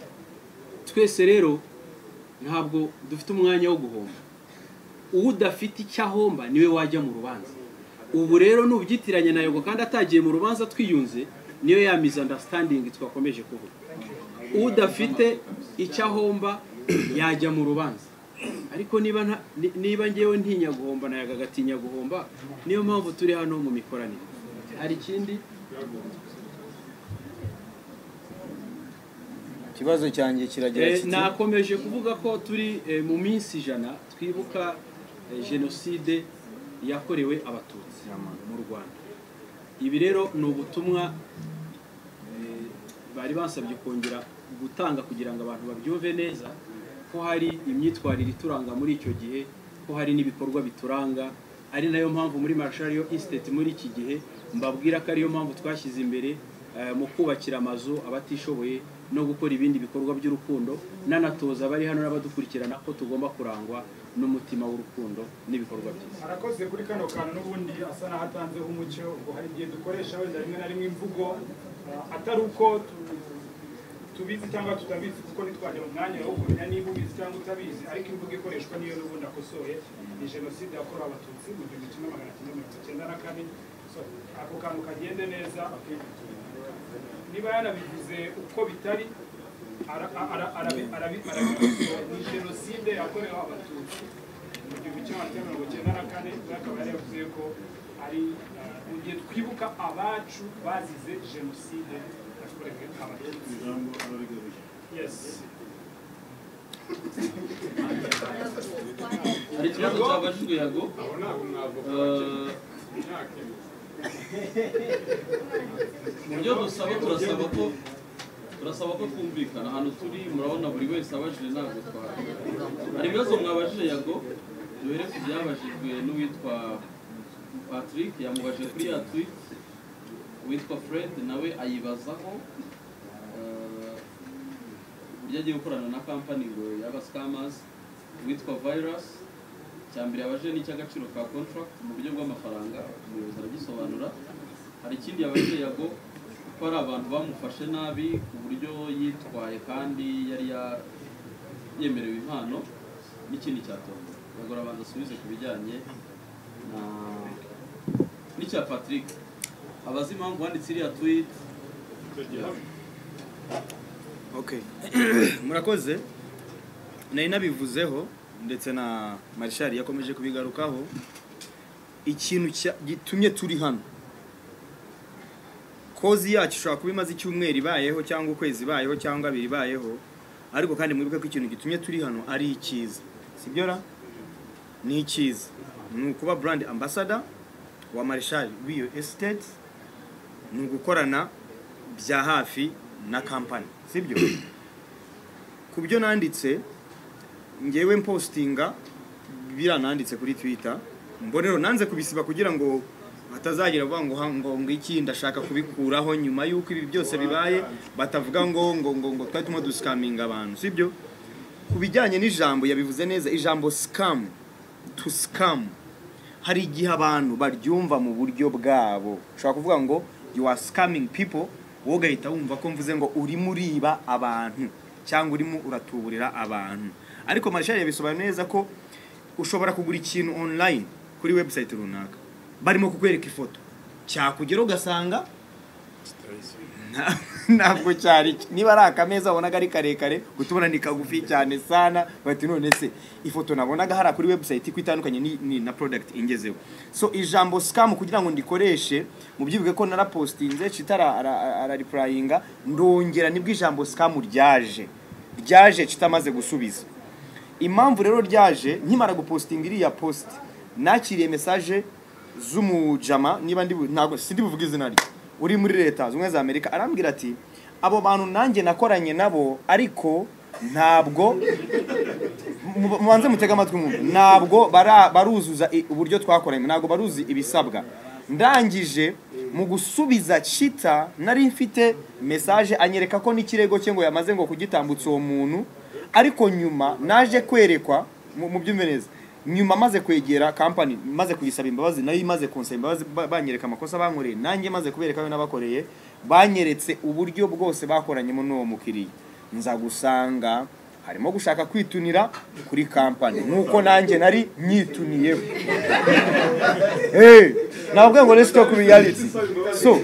twese rero ntabwo dufite umwanya wo guhomba uwo udafite icyo ahomba niwe wajya mu rubanza ubu rero n'ubyitiranya na yogo kandi atagiye mu rubanza twiyunze niyo ya misunderstanding twakomeje kuvuga udafite icyo ahomba yajya mu rubanza ariko niba nta- ni- niba ngewe ntinya guhomba na yaga agatinya guhomba niyo mpamvu turi hano mu mikoranire hari ikindi ikibazo cyanjye kiragira Eh, nakomeje kuvuga ko turi eh, mu minsi ijana twibuka eh, jenoside yakorewe abatutsi mu rwanda ibi rero ni ubutumwa eh, bari basabye kongera gutanga kugira ngo abantu babyumve neza ko hari imyitwarire ituranga muri icyo gihe ko hari n'ibikorwa bituranga ari nayo mpamvu muri marshariyo Estate muri iki gihe mbabwira ko ariyo mpamvu twashyize imbere eh, mu kubakira amazu abatishoboye no gukora ibindi bikorwa by'urukundo nanatoza abari hano n'abadukurikirana ko tugomba kurangwa n'umutima w'urukundo n'ibikorwa byiza arakoze kuri kano kantu n'ubundi asa n'aho atanzeho umucyo ngo hari igihe dukoresha wenda rimwe na rimwe imvugo ah, atari uko tu- tubizi cyangwa tutabizi kuko ntitwajya mu mwanya wo kumenya niba ubizi cyangwa utabizi ariko imvugo ikoreshwa niyo n'ubundi akosoye ni jenoside yakorewe abatutsi mu gihumbi kimwe magana cyenda mirongo icyenda na kane So, ako kantu kagende neza niba yanabivuze uko bitari ara- ara- arabi- arabi- arabivuze ni jenoside yakorewe abatutsi mu gihumbi kimwe magana cyenda mirongo icyenda na kane we akaba yari yavuze ko ari eh, mu gihe twibuka abacu bazize jenoside yakorewe abatutsi yes hari ikibazo cyabajijwe yago Eh, mu byo dusaba turasaba ko turasaba ko twumvikana ahantu turi murabona buri wese abajije ntabwo twari hari ibibazo mwabajije yago duhere ku byabajijwe n'uwitwa patrick yamubajije kuri ya tweet uwitwa fred nawe ayibazaho eh, uburyo agiye gukorana na kampani ngo y'abascamers uwitwa virus cya mbere yabajije ni icy'agaciro ka contract mu buryo bw'amafaranga umuyobozi aragisobanura hari ikindi yabajije yago ko hari abantu bamufashe nabi ku buryo yitwaye kandi yari ya- yemerewe impano n'ikindi cyatonda ubwo arabanza asubize ku bijyanye na n'icya patrick abazi impamvu wanditse iriya tweet Okay. murakoze nari nabivuzeho ndetse na marishari yakomeje kubigarukaho ikintu cya- gitumye turi hano kozi yacu ishobora kuba imaze icyumweru ibayeho cyangwa ukwezi ibayeho cyangwa abiri ibayeho ariko kandi mwibuke ko ikintu gitumye turi hano ari icyiza sibyo ra ni icyiza ni ukuba brand ambassador wa marishari w'iyo esiteti ni ugukorana bya hafi na kampani sibyo ku byo nanditse ngewe mpostinga birananditse kuri twitter mbonero nanze kubisiba kugira ngo batazagira bavuga ngo ha- ngo ngo iki ndashaka kubikuraho nyuma y'uko ibi byose bibaye batavuga ngo ngo ngo ngo twari turimo dusikaminga abantu sibyo ku bijyanye n'ijambo yabivuze neza ijambo scam to scam hari igihe abantu baryumva mu buryo bwabo ushobora kuvuga ngo you are scamming people wowe ugahita wumva ko mvuze ngo urimo uriba abantu cyangwa urimo uratuburira abantu ariko marishari yabisobanura neza ko ushobora kugura ikintu online kuri website runaka barimo kukwereka ifoto cyakugera ugasanga nta- ntabwo cyari niba ari akameza wabonaga ari karekare gutubona ni kagufi cyane sana bati none se ifoto nabonaga hariya kuri website iko itandukanye ni, ni na product ingezeho so ijambo scam kugira ngo ndikoreshe mubyibuke ko narapostinze citara araripurayinga ndongera nibwo ijambo scam ryaje ryaje kitamaze gusubiza impamvu rero ryaje nkimara gupostinga iriya post nakiriye mesaje z'umujama niba ndi bu- ntabwo sindi buvuge izina rye uri muri leta zimwe za amerika arambwira ati abo bantu nanjye nakoranye nabo ariko ntabwo mu- mubanze mutega amatwi umuntu ntabwo bara- baruzuza i- uburyo twakoranye ntabwo baruzi ibisabwa ndangije mu gusubiza cita nari mfite mesaje anyereka ko n'ikirego cye ngo yamaze ngo kugitambutsa uwo muntu ariko nyuma naje kwerekwa mu mu byumve neza nyuma maze kwegera kampani maze kuyisaba imbabazi nayo imaze kunsaba imbabazi ba- banyereka amakosa bankoreye nanjye maze kubereka ayo nabakoreye banyeretse uburyo bwose bakoranyemo n'uwo mukiriya nza gusanga harimo gushaka kwitunira kuri kampani nk'uko nanjye nari nyituniyeho Hey, navuga ngo let's talk reality so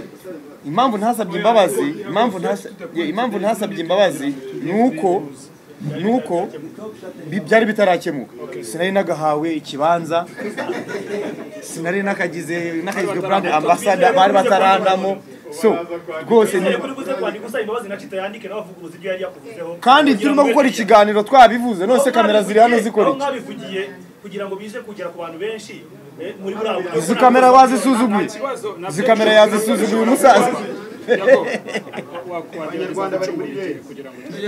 impamvu ntasabye imbabazi impamvu ntasa- yeah, impamvu ntasabye imbabazi ni uko ni uko bi- byari bitarakemuka sinari nagahawe ikibanza sinari nakagize nakagizwe brand ambassador bari batarandamo so rwose ni kandi turimo gukora ikiganiro twabivuze none se kamera ziri hano zikora iki mwabivugiye kugira ngo bize kugera ku bantu benshi eh, muri buriya buryo izi kamera bazisuzuguye izi kamera yazisuzuguye umusaza abanyarwanda bari muri leta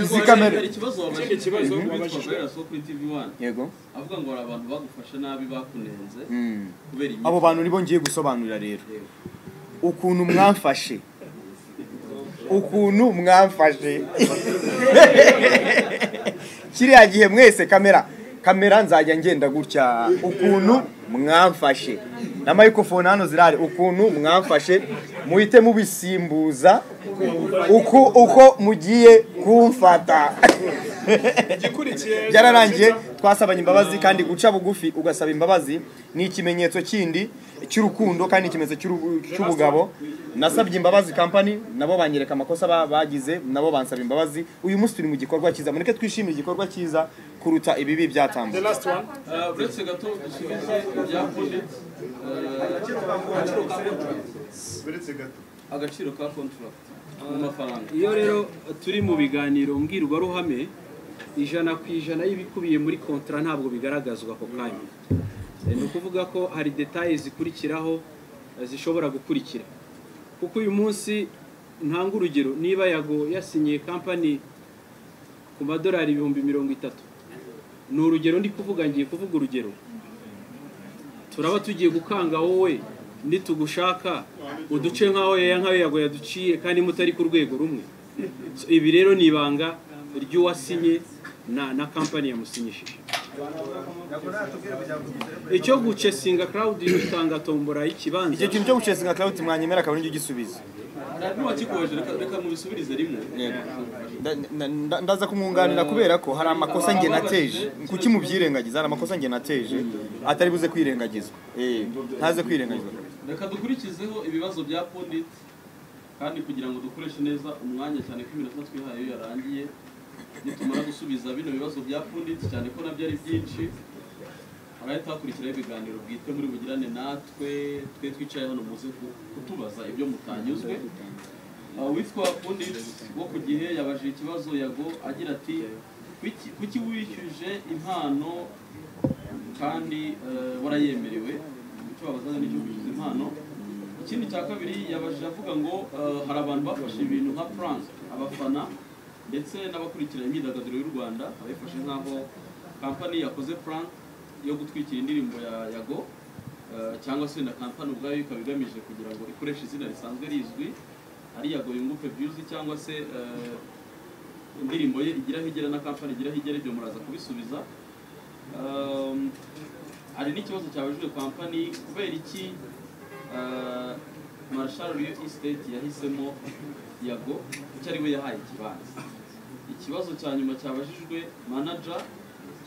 Izi kamera- Hari ikibazo wabajije. Ikindi kibazo Witwa wabajije. Brera Soko kuri TV One. Yego. avuga ngo hari abantu bagufasha nabi bakunenze Mm. kubera imyitwarire. abo bantu nibo ngiye gusobanurira rero ukuntu mwamfashe ukuntu mwamfashe kiriya gihe mwese kamera kamera nzajya ngenda gutya ukuntu mwamfashe na microphone hano zirahari ukuntu mwamfashe muhite mubisimbuza uko uko mugiye kumfata byararangiye twasabanye imbabazi kandi guca bugufi ugasaba imbabazi ni ikimenyetso kindi cy'urukundo kandi ikimenyetso cy'urubu- cy'ubugabo nasabye imbabazi kampani nabo banyereka amakosa ba- bagize nabo bansaba imbabazi uyu munsi turi mu gikorwa cyiza mureke twishimire igikorwa cyiza kuruta ibibi byatambutse Eh, uretse gato dusubize ibya project, eh, agaciro ka contract. agaciro ka contract mu mafaranga iyo rero turi mu biganiro mbwirwaruhame ijana ku ijana y'ibikubiye muri kontara ntabwo bigaragazwa ako kanya Eh, ni ukuvuga ko hari detaye zikurikiraho eh, zishobora gukurikira kuko uyu munsi ntanga urugero niba yago yasinyiye kampani ku madolari ibihumbi mirongo itatu ni urugero ndi kuvuga ngiye kuvuga urugero turaba tugiye gukanga wowe nitugushaka uduce nk'aho yaya nk'ayo yago yaduciye kandi mutari ku rwego rumwe So, ibi rero ni ibanga ry'uwasinye na na kampani yamusinyishije icyo gucesinga crowd bitanga tombora y'ikibanza icyo kintu cyo gucesinga cloud mwanyemera akaba nijyo gisubiza n'uwakikoje reka reka mubisubirize rimwe Nda- nda- nda- ndaza kumwunganira kubera ko hari amakosa nge nateje kuki mubyirengagiza hari amakosa nge nateje atari buze kwirengagizwa Eh, ntaze kwirengagizwa reka dukurikizeho ibibazo bya pundit kandi kugira ngo dukoreshe neza umwanya cyane ko iminota twihaye iyo yarangiye nitumara gusubiza bino bibazo byapfunditse cyane ko nabyo ari byinshi harahita hakurikiraho ibiganiro bwite muri bugirane natwe twe twicaye hano muze ku- kutubaza ibyo mutanyuzwe Uh, witwa punditse wo ku gihe yabajije ikibazo yago agira ati "Kuki- kuki wishyuje impano kandi eh, warayemerewe icyo babazaga nicyo kwishyuza impano ikindi cya kabiri yabajije avuga ngo eh, hari abantu bafashe ibintu nka france abafana ndetse n'abakurikira imyidagaduro y'u rwanda abifashe nk'aho kampani yakoze plan yo gutwikira indirimbo ya yago eh, cyangwa se na kampani ubwayo ikaba igamije kugira ngo ikoreshe izina risanzwe rizwi ari yago yunguke byuzi cyangwa se eh, indirimbo ye igiraho igera na kampani igiraho igera ibyo muraza kubisubiza Um, hari n'ikibazo cyabajijwe kampani kubera iki uh, marshal Rio Estate yahisemo yago kuko ari we yahaye ikibanza ikibazo cya nyuma cyabajijwe manager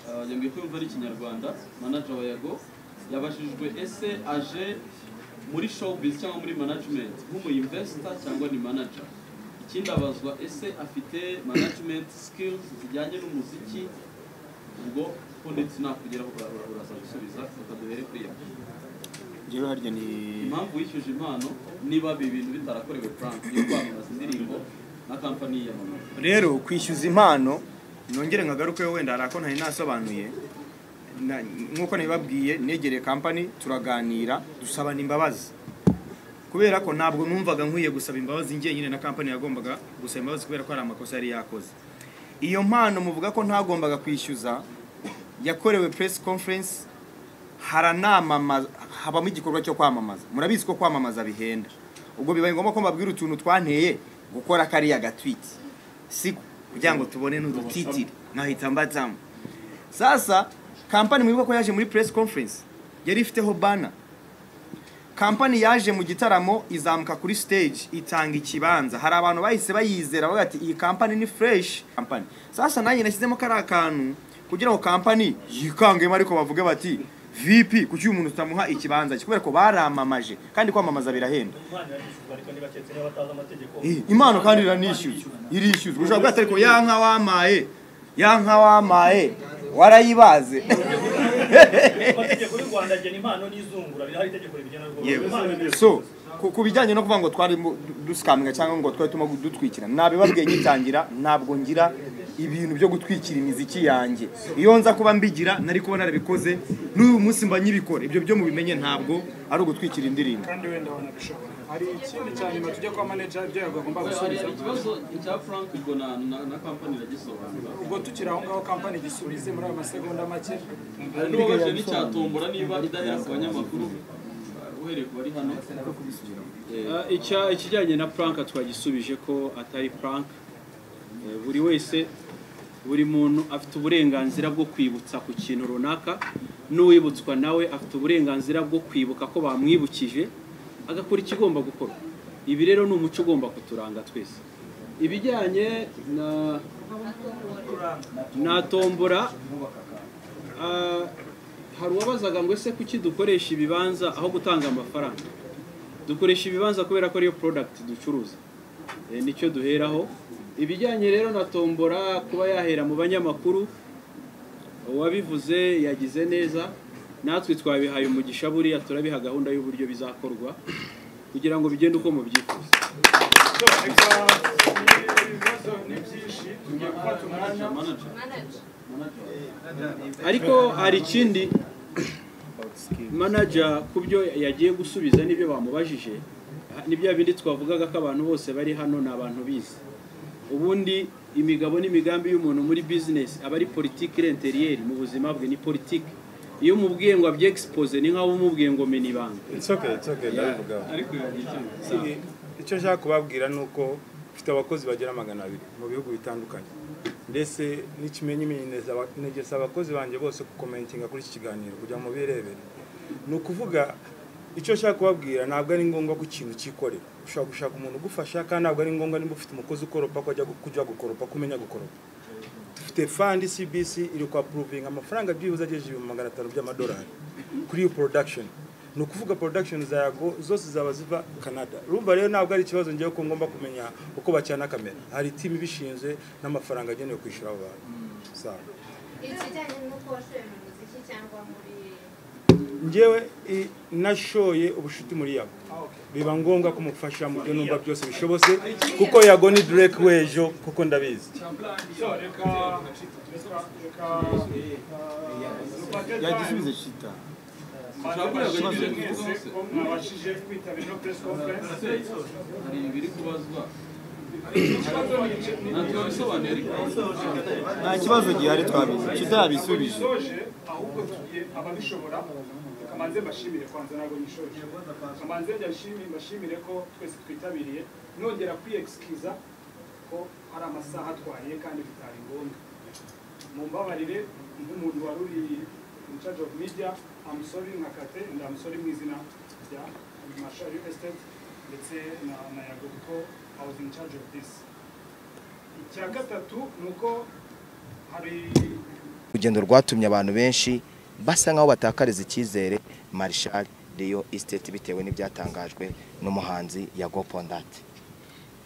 uh, yambwiye ko yumva ari ikinyarwanda manager wa yago yabajijwe ese aje muri showbiz cyangwa muri management nk'umu investor cyangwa ni manager ikindi abazwa ese afite management skills zijyanye n'umuziki ubwo ko ndetse nakugeraho ura- ura- uraza gusubiza ukaduhere kuri iyo rero harya ni impamvu wishyuje impano niba ibi bintu bitarakorewe frank yo kwamamaza indirimbo na kampani ya mama rero kwishyuza impano nongere nkagaruke wenda hari ako ntari nasobanuye Na- nk'uko nabibabwiye negereye kampani turaganira dusabana imbabazi kubera ko ntabwo numvaga nkwiye gusaba imbabazi njyenyine na kampani yagombaga gusaba imbabazi kubera ko hari amakosa yari yakoze iyo mpano muvuga ko ntagombaga kwishyuza yakorewe press conference haranamamaza habamo igikorwa cyo kwamamaza murabizi ko kwamamaza bihenda ubwo bibaye ngombwa ko mbabwira utuntu twanteye gukora kariya gatwiti si kugira ngo tubone n'udutitiri nkahita mbazamo sasa kampani mwibuka ko yaje muri press conference yari ifiteho bana kampani yaje mu gitaramo izamuka kuri stage itanga ikibanza hari abantu bahise bayizera bavuga ati iyi kampani ni fresh kampani sasa nanjye nashyizemo kariya kantu kugira ngo kampani yikangemo ariko bavuge bati vp kuki uyu muntu tutamuha ikibanza cye?" kubera ko baramamaje kandi kwamamaza birahenda Eh, impano kandi iranishyuzwa irishyuzwa ushobora kubwira ati, ariko ya nka wamaye ya nka wamaye warayibaze amategeko y'u rwanda agena impano n'izungura rihari itegeko rigena rwose yewe impano ni so ku- ku bijyanye no kuvuga ngo twari mu- du- dusikaminga cyangwa ngo twari turimo dutwikira nabibabwiye ngitangira ntabwo ngira ibintu byo gutwikira imiziki yanjye iyo nza kuba mbigira nari kuba narabikoze n'uyu munsi mba nyibikora ibyo byo mubimenye ntabwo ari ugutwikira indirimbo kandi wenda wanabishobora hari ikindi cya nyuma tujya kwa manager ibyo yagomba hari gusubiza ikibazo cya frank ubwo na na- na kampani iragisobanura ubwo tukiri aho ngaho kampani igisubize muri ayo masegonda make hari n'uwabaje n'icyatombora niba idahera ku banyamakuru uh, uhereye ku bari hano Eh, icya- ikijyanye na Frank twagisubije ko atari Frank Eh, buri wese buri muntu afite uburenganzira bwo kwibutsa ku kintu runaka n'uwibutswa nawe afite uburenganzira bwo kwibuka ko bamwibukije agakora ikigomba gukorwa ibi rero ni umuco ugomba kuturanga twese ibijyanye na na tombora ah, hari uwabazaga ngo ese kuki dukoresha ibibanza aho gutanga amafaranga dukoresha ibibanza kubera ko ariyo product ducuruza Eh, nicyo duheraho ibijyanye rero na tombora kuba yahera mu banyamakuru uwabivuze yagize neza natwe twabihaye umugisha buriya turabiha gahunda y'uburyo bizakorwa kugira ngo bigende uko mubyifuza ariko hari ikindi manager ku byo yagiye gusubiza n'ibyo bamubajije nibyo bindi twavugaga ko abantu bose bari hano ni abantu bize ubundi imigabo n'imigambi y'umuntu muri business aba ari politiki renteriyeri mu buzima bwe ni politiki iyo umubwiye ngo abyexpose ni nk'aho umubwiye ngo mena ibanga It's okay, it's okay, ndabivugaho. Si- icyo nshaka kubabwira ni uko mfite abakozi bagera magana abiri mu bihugu bitandukanye ndetse n'ikimenyimenyi negesa abakozi banjye bose kukomentinga kuri iki kiganiro kugira ngo birebere ni ukuvuga icyo nshaka kubabwira ntabwo ari ngombwa ko ikintu cyikorera ushobora gushaka umuntu ugufasha kandi ntabwo ari ngombwa niba ufite umukozi ukoropa ko ajya gu- kujya gukoropa kumenya gukoropa dufite fandi cbc iri kwapuruvinga amafaranga byibuze agejeje ibihumbi magana atanu by'amadolari kuri iyo production ni ukuvuga production za yago zose zaba ziva canada urumva rero ntabwo ari ikibazo ngewe ko ngomba kumenya uko bacana kamera hari timu ibishinzwe n'amafaranga agenewe kwishyura abo bantu sawa ikijyanye n'uko washoye mu muziki cyangwa muri ngewe i- nashoye ubushuti muri yago biba ngombwa kumufasha mu byo numva byose bishobose kuko yago ni Drake w'ejo kuko ndabizi yagisubize shita mwabashije kwitabira ino press conference hari ibiri kubazwa nta kibazo gihari twabizi shita yabisubije Soje, ahubwo tugiye ababishobora kamanze mbashimire kwanza ntabwo nishoje kamanze ndashimire mbashimire ko twese twitabiriye nongera kwiyexcusa ko hari amasaha atwaye kandi bitari ngombwa mumbabarire nk'umuntu wari uri in charge of media amusori nkakate ndamusori mu izina rya Masha Real Estate ndetse na na Yago kuko I was in charge of this icya gatatu ni uko hari urugendo rwatumye abantu benshi basa nkaho batakariza icyizere marishari riyo isiteti bitewe n'ibyatangajwe n'umuhanzi yago pondati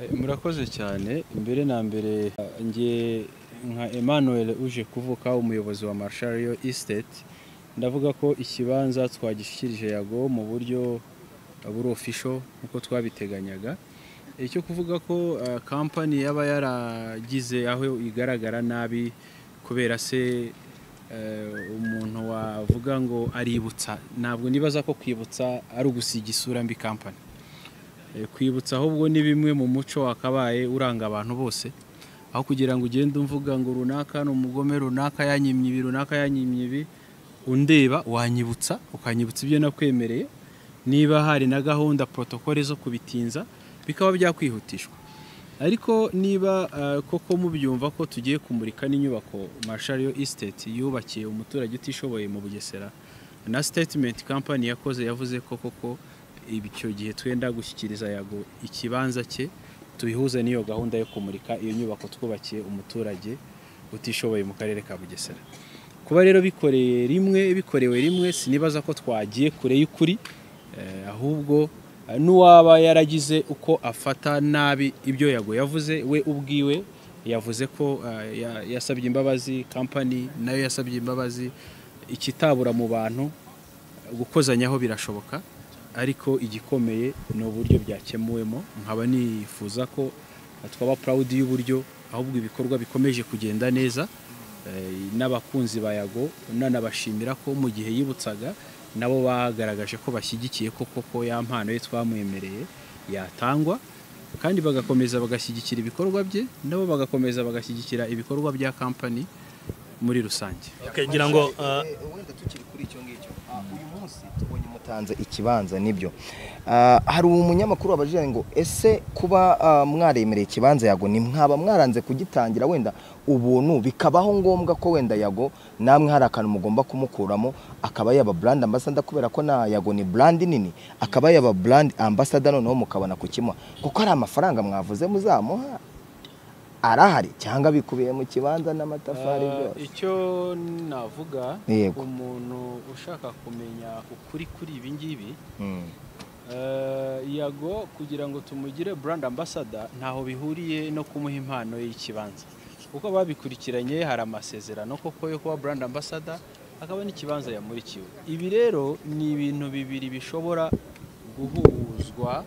Eh, murakoze cyane mbere na mbere eh, nge nka Emmanuel uje kuvuka umuyobozi wa Marshall Real Estate ndavuga ko ikibanza twagishyikirije yago mu buryo eh, buri official nkuko twabiteganyaga icyo kuvuga ko eh, company yaba yaragize aho igaragara nabi kubera se eh, umuntu wavuga ngo aributsa ntabwo nibaza ko kwibutsa ari ugusiga isura mbi company Eh, kwibutsa ahubwo ni bimwe mu muco wakabaye uranga abantu bose aho kugira ngo ugende umvuga ngo runaka ni umugome runaka yanyimye ibi runaka yanyimye ibi undeba wanyibutsa ukanyibutsa ibyo nakwemereye niba hari na gahunda protokole zo kubitinza bikaba byakwihutishwa ariko niba eh, koko mubyumva ko tugiye kumurika n'inyubako Marshall Estate yubakiye umuturage utishoboye mu Bugesera na statement company yakoze yavuze ko koko icyo gihe twenda gushyikiriza yago ikibanza cye tubihuze n'iyo gahunda yo kumurika iyo nyubako twubakiye umuturage utishoboye mu karere ka Bugesera kuba rero bikoreye rimwe bikorewe rimwe sinibaza ko twagiye kure y'ukuri eh, ahubwo eh, n'uwaba yaragize uko afata nabi ibyo yago yavuze we ubwiwe yavuze ko eh, ya- yasabye imbabazi kampani nayo yasabye imbabazi ikitabura mu bantu gukozanyaho birashoboka ariko igikomeye ni uburyo byakemuwemo nkaba nifuza ko twaba proud y'uburyo ahubwo ibikorwa bikomeje kugenda neza Eh, n'abakunzi ba yago nanabashimira ko mu gihe yibutsaga nabo bagaragaje ko bashyigikiye ko koko ya mpano ye twamwemereye yatangwa kandi bagakomeza bagashyigikira ibikorwa bye nabo bagakomeza bagashyigikira ibikorwa bya kampani muri rusange Okay, ngira ngo, ah, wenda tukiri kuri icyo ngicyo ah, uyu munsi tubonye mutanze ikibanza nibyo Ah, hari umunyamakuru wabajije ngo ese kuba ah, mwaremereye ikibanza yago ni mwaba mwaranze kugitangira wenda ubuntu bikabaho ngombwa ko wenda yago namwe hari akantu mugomba kumukuramo akaba yaba brand ambassador kubera ko na yago ni brand nini akaba yaba brand ambassador noneho mukabona kukimuha kuko hari amafaranga mwavuze muzamuha arahari cyangwa bikubiye mu kibanza n'amatafari Ah, byose icyo navuga Yego. umuntu ushaka kumenya ukuri kuri ibi ngibi Mm. eh, yago kugira ngo tumugire brand ambassador ntaho bihuriye no kumuha impano y'ikibanza kuko babikurikiranye hari amasezerano koko yo kuba brand ambassador hakaba n'ikibanza yamurikiwe ibi rero ni ibintu bibiri bishobora guhuzwa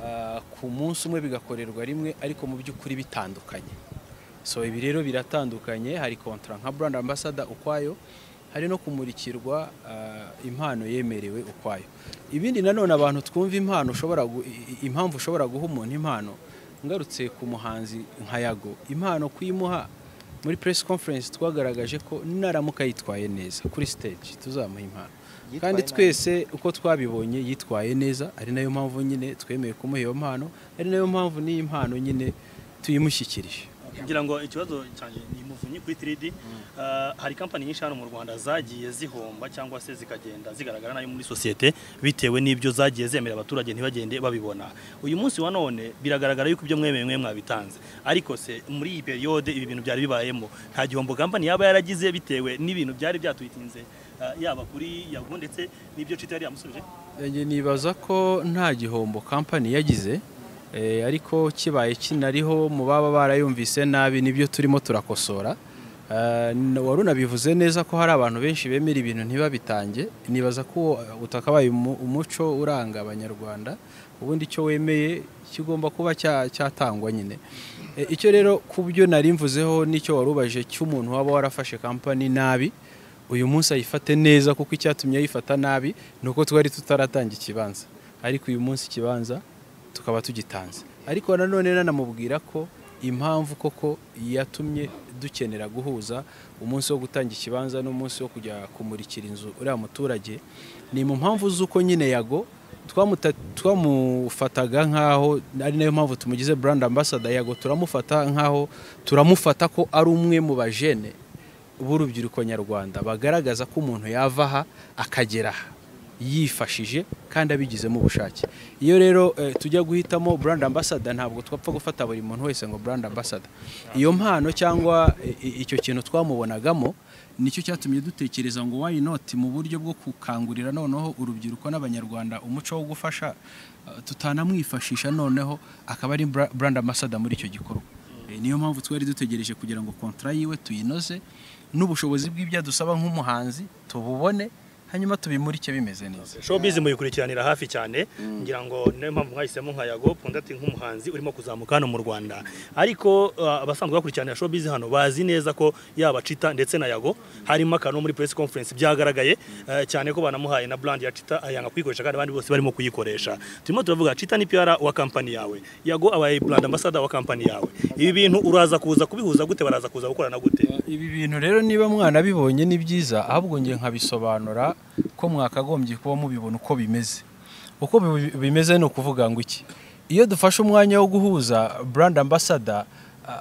ah, ku munsi umwe bigakorerwa rimwe ariko mu by'ukuri bitandukanye so ibi rero biratandukanye hari kontra nka brand ambassador ukwayo hari no kumurikirwa ah, impano yemerewe ukwayo ibindi nanone abantu twumva impano ushobora gu- i- i- impamvu ushobora guha umuntu impano ngarutse ku muhanzi nka yago impano kuyimuha muri press conference twagaragaje ko naramuka yitwaye neza kuri stage tuzamuha impano Yitwaye kandi nabi. twese uko twabibonye yitwaye neza ari nayo mpamvu nyine twemeye kumuha iyo mpano ari nayo mpamvu n'iyi mpano nyine tuyimushyikirije ngira ngo ikibazo cyanjye ni muvunyi kuri 3D Ah, hari kampani nyinshi hano mu Rwanda zagiye zihomba cyangwa se zikagenda zigaragara nayo muri sosiyete bitewe n'ibyo zagiye zemerera abaturage ntibagende babibona uyu munsi wa none biragaragara yuko ibyo mwemeye mwe mwabitanze ariko se muri iyi periode ibi bintu byari bibayemo nta gihombo kampani yaba yaragize bitewe n'ibintu byari byatuyitinze eh, yaba kuri yago ndetse n'ibyo cita yari yamusubije Njye nibaza ko nta gihombo kampani yagize eh, ariko kibaye kinariho mu baba barayumvise nabi nibyo turimo turakosora Eh, n- wari unabivuze neza ko hari abantu benshi bemera ibintu ntibabitange nibaza ko uwo utakabaye umu- umuco uranga abanyarwanda ubundi icyo wemeye kigomba kuba cya- cyatangwa nyine Eh, icyo rero ku byo nari mvuzeho nicyo warubajije cy'umuntu waba warafashe kampani nabi uyu munsi ayifate neza kuko icyatumye ayifata nabi ni uko twari tutaratanga ikibanza ariko uyu munsi ikibanza tukaba tugitanze ariko nanone nanamubwira ko impamvu koko yatumye dukenera guhuza umunsi wo gutanga ikibanza n'umunsi wo kujya kumurikira inzu uriya muturage ni mu mpamvu z'uko nyine yago twamuta- twamufataga nk'aho ari nayo mpamvu tumugize brand ambassador yago turamufata nk'aho turamufata ko ari umwe mu bajene b'urubyiruko nyarwanda bagaragaza ko umuntu yava aha akagera aha yifashije kandi abigizemo ubushake iyo rero eh, tujya guhitamo brand ambassador ntabwo twapfa gufata buri muntu wese ngo brand ambassador iyo mpano cyangwa eh, i- icyo kintu twamubonagamo nicyo cyatumye dutekereza ngo why not mu buryo bwo gukangurira noneho urubyiruko n'abanyarwanda umuco wo gufasha eh, tutanamwifashisha noneho akaba ari bra- brand ambassador muri icyo gikorwa Eh, niyo mpamvu twari dutegereje kugira ngo kontra yiwe tuyinoze n'ubushobozi bw'ibyo adusaba nk'umuhanzi tububone hanyuma tubimurike bimeze neza showbiz muyikurikiranira hafi cyane ngira ngo niyo mpamvu mwahisemo nka yago pondati nk'umuhanzi urimo kuzamuka hano mu rwanda ariko uh, abasanzwe bakurikiranira showbiz hano bazi neza ko yaba cita ndetse na yago harimo akantu muri press conference byagaragaye eh, cyane ko banamuhaye na brand ya cita ayanga kuyikoresha kandi abandi bose barimo kuyikoresha turimo turavuga cita ni PR wa kampani yawe yago abaye brand ambassador wa kampani yawe ibi bintu uraza kuza kubihuza gute baraza kuza gukorana gute ibi bintu rero niba mwanabibonye ni byiza ahubwo ngiye nkabisobanura ko mwakagombye kuba mubibona uko bimeze uko bi- bimeze ni ukuvuga ngo iki iyo dufashe umwanya wo guhuza brand ambassador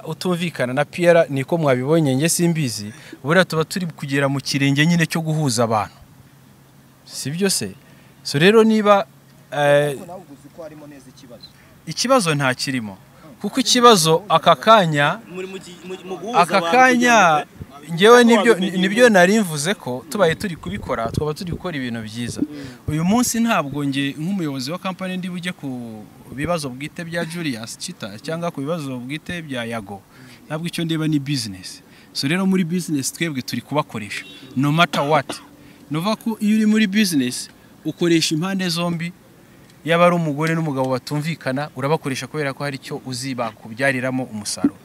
uh, utumvikana na piyara niko mwabibonye nge simbizi buriya tuba turi kugera mu kirenge nyine cyo guhuza abantu si byo se so rero niba eh, ariko nawe uzi ko harimo neza ikibazo ikibazo nta kirimo kuko ikibazo aka kanya aka kanya ngewe nibyo nibyo nari mvuze ko tubaye turi kubikora twaba turi gukora ibintu byiza uyu munsi ntabwo nge nk'umuyobozi wa kampani ndi bujye ku bibazo bwite bya Julius Chita cyangwa ku bibazo bwite bya Yago ntabwo icyo ndeba ni business so rero muri business twebwe turi kubakoresha no matter what nuva ko iyo uri muri business ukoresha impande zombi yaba ari umugore n'umugabo batumvikana urabakoresha kubera ko hari icyo uzi bakubyyariramo umusaruro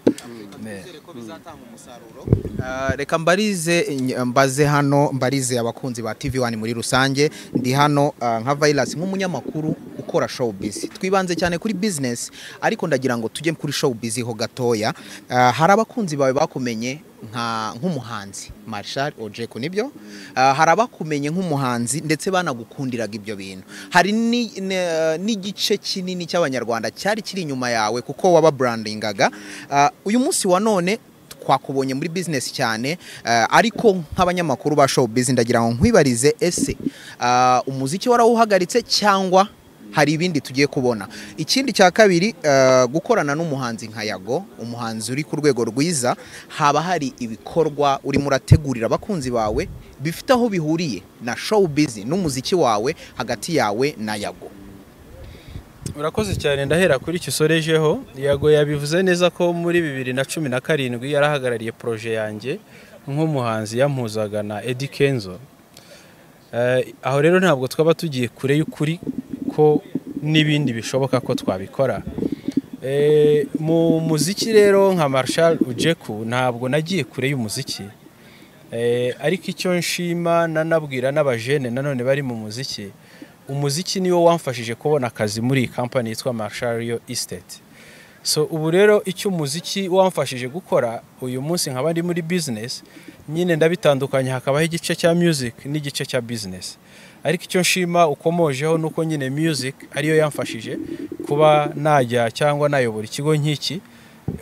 Ah, reka mbarize ny- mbaze hano mbarize abakunzi ba TV1 muri rusange ndi hano ah, nka virus nk'umunyamakuru ukora showbiz twibanze cyane kuri business ariko ndagira ngo tujye kuri showbiz ho gatoya Ah, hari abakunzi bawe bakumenye nka nk'umuhanzi Marshal Ojeko nibyo Ah, hari abakumenye nk'umuhanzi ndetse banagukundiraga ibyo bintu hari ni- ne- n'igice kinini cy'abanyarwanda cyari kiri inyuma yawe kuko waba brandingaga Ah, uyu munsi wa none twakubonye muri business cyane eh, ariko nk'abanyamakuru ba showbiz ndagira ngo nkwibarize ese ah, umuziki warawuhagaritse cyangwa hari ibindi tugiye kubona ikindi cya kabiri eh, gukorana n'umuhanzi nka yago umuhanzi uri ku rwego rwiza haba hari ibikorwa urimo urategurira abakunzi bawe bifite aho bihuriye na showbiz n'umuziki wawe hagati yawe na yago urakoze cyane ndahera kuri kisorejeho yago yabivuze neza ko muri bibiri na cumi na karindwi yarahagarariye poroje yanjye nk'umuhanzi yampuzaga na Eddy Kenzo Eh, aho rero ntabwo twaba tugiye kure y'ukuri ko n'ibindi bishoboka ko twabikora Eh, mu muziki rero nka Marshal Ujeku ntabwo nagiye kure y'umuziki Eh, ariko icyo nshima nanabwira n'abajene nanone bari mu muziki umuziki niwo wamfashije kubona akazi muri iyi kampani yitwa Marshal Real Estate so ubu rero icyo umuziki wamfashije gukora uyu munsi nkaba ndi muri business nyine ndabitandukanya hakabaho igice cya music n'igice cya business ariko icyo nshima ukomojeho nuko nyine music ariyo yamfashije kuba najya cyangwa nayobora ikigo nk'iki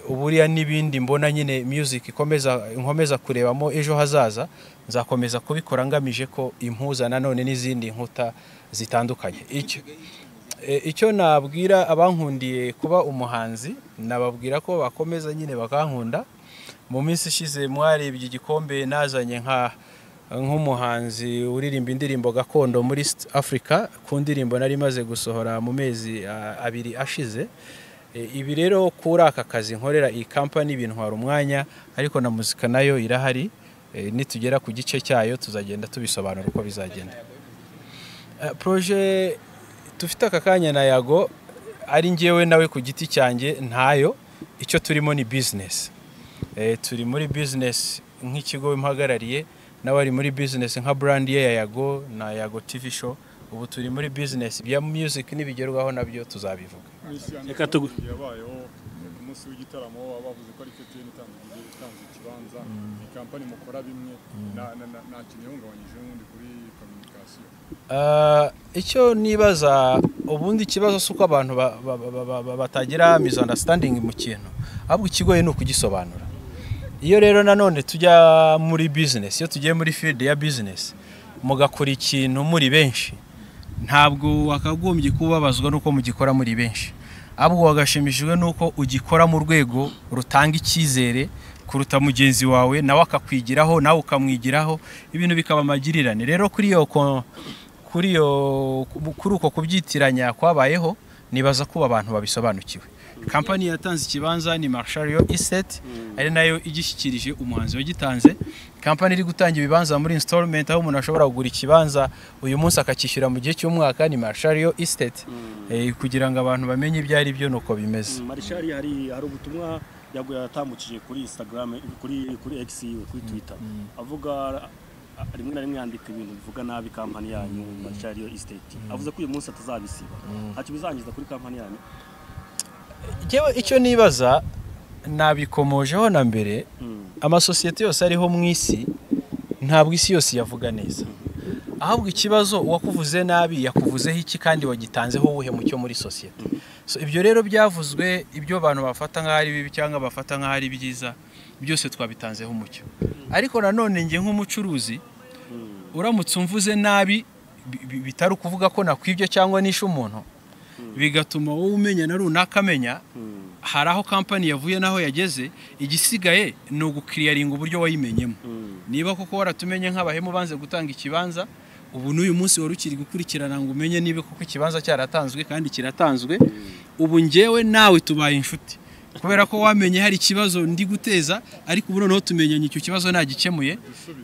uburiya n'ibindi mbona nyine music ikomeza nkomeza kurebamo ejo hazaza nzakomeza kubikora ngamije ko impuza nanone n'izindi nkuta zitandukanye icyo e, icyo nabwira abankundiye kuba umuhanzi nababwira ko bakomeza nyine bakankunda mu minsi ishize mwarebye igikombe nazanye nka nk'umuhanzi uririmba indirimbo gakondo muri East Africa ku ndirimbo nari maze gusohora mu mezi ah, abiri ashize E, ibi rero kuri aka kazi nkorera iyi kampani bintwara umwanya ariko na muzika nayo irahari E, nitugera ku gice cyayo tuzagenda tubisobanura uko bizagenda Eh, proje dufite aka kanya na yago ari ngewe nawe ku giti cyanjye ntayo icyo turimo ni bizinesi Eh, turi muri bizinesi nk'ikigo impagarariye n'abari muri bizinesi nka burandi ye ya yago na yago tv show ubu turi muri bizinesi bya music n'ibigerwaho nabyo tuzabivuga Reka tugu- yabayeho ku munsi w'igitaramo baba bavuze ko ari KTN itangiye itanze ikibanza ni kampani mukora bimwe na- na- na- nta kintu ihungabanyije n'ubundi kuri communication Ah, icyo nibaza ubundi ikibazo si uko abantu ba- ba- ba- ba- ba- batagira misunderstanding mu kintu ahubwo ikigoye ni ukugisobanura iyo rero nanone tujya muri business iyo tugiye muri field ya business mugakora ikintu muri benshi ntabwo wakagombye kubabazwa n'uko mugikora muri benshi ahubwo wagashimishijwe n'uko ugikora mu rwego rutanga icyizere kuruta mugenzi wawe nawe akakwigiraho nawe ukamwigiraho ibintu bikaba amagirirane rero kuri iyo ko- kuri iyo kuri uko kubyitiranya kwabayeho nibaza kuba abantu babisobanukiwe kampani yatanze ikibanza ni Marshario Estate ari nayo igishyikirije umuhanzi wagitanze kampani iri gutanga ibibanza muri installment aho umuntu ashobora kugura ikibanza uyu munsi akacyishyura mu gihe cy'umwaka ni Marshario Estate Eh, kugira ngo abantu bamenye ibyo ari byo nuko bimeze marishari hari hari ubutumwa yago yatambukije kuri instagram kuri kuri x yiwe kuri twitter avuga a- rimwe na rimwe yandika ibintu bivuga nabi kampani yanyu marishari yo estate avuze ko uyu munsi atazabisiba ntacyo bizangiza kuri kampani yanyu Njyewe icyo nibaza nabikomojeho na mbere amasosiyete yose ariho mu isi ntabwo isi yose yavuga neza ahubwo ikibazo uwakuvuze nabi yakuvuzeho iki kandi wagitanzeho uwuhe mucyo muri sosiyete so ibyo rero byavuzwe ibyo abantu bafata nk'aho ari bibi cyangwa bafata nk'aho ari byiza byose twabitanzeho umucyo ariko nanone njye nk'umucuruzi uramutse umvuze nabi bi- bi- bitari ukuvuga ko nakwibye cyangwa nishe umuntu bigatuma wowe umenya na runaka amenya hari aho kampani yavuye n'aho yageze igisigaye ni ugukiriyaringa uburyo wayimenyemo niba koko waratumenye nk'abahemu banze gutanga ikibanza ubu n'uyu munsi wari ukiri gukurikirana ngo umenye niba koko ikibanza cyaratanzwe kandi kiratanzwe ubu njyewe nawe tubaye inshuti kubera ko wamenye hari ikibazo ndi guteza ariko ubu noneho tumenyanye icyo kibazo nagikemuye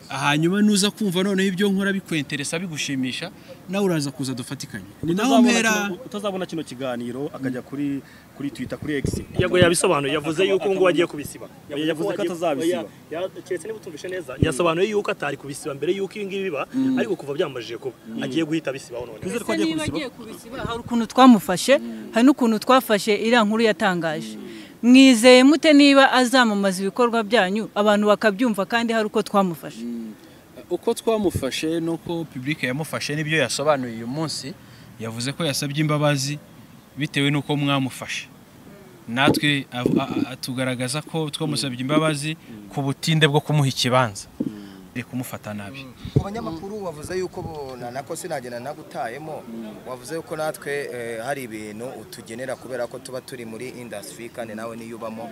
hanyuma nuza kumva noneho ibyo nkora bikwenteresa bigushimisha nawe uraza kuza dufatikanye ni naho Utazabona mpera kino- utazabona kino kiganiro akajya kuri kuri twitter kuri x Yago yabisobanuye, yavuze yuko ngo agiye kubisiba. yavuze ko atazabisiba keretse niba utumvise neza yasobanuye yuko atari kubisiba mbere yuko ibi ngibi biba ariko kuva byamajije kuba agiye guhita bisibaho none Ese niba agiye kubisiba, hari ukuntu twamufashe hari n'ukuntu twafashe iriya nkuru yatangaje mwizeye mute niba azamamaza ibikorwa byanyu abantu bakabyumva kandi hari uko twamufashe uko twamufashe n'uko publike yamufashe n'ibyo yasobanuye uyu munsi yavuze ko yasabye imbabazi bitewe n'uko mwamufashe natwe av- a- a- tugaragaza ko twamusabye imbabazi ku butinde bwo kumuha ikibanza biri kumufata nabi ku banyamakuru wavuze yuko bo- na nako sinagenda nagutayemo wavuze yuko natwe eh, hari ibintu utugenera kubera ko tuba turi muri industry kandi nawe niyo ubamo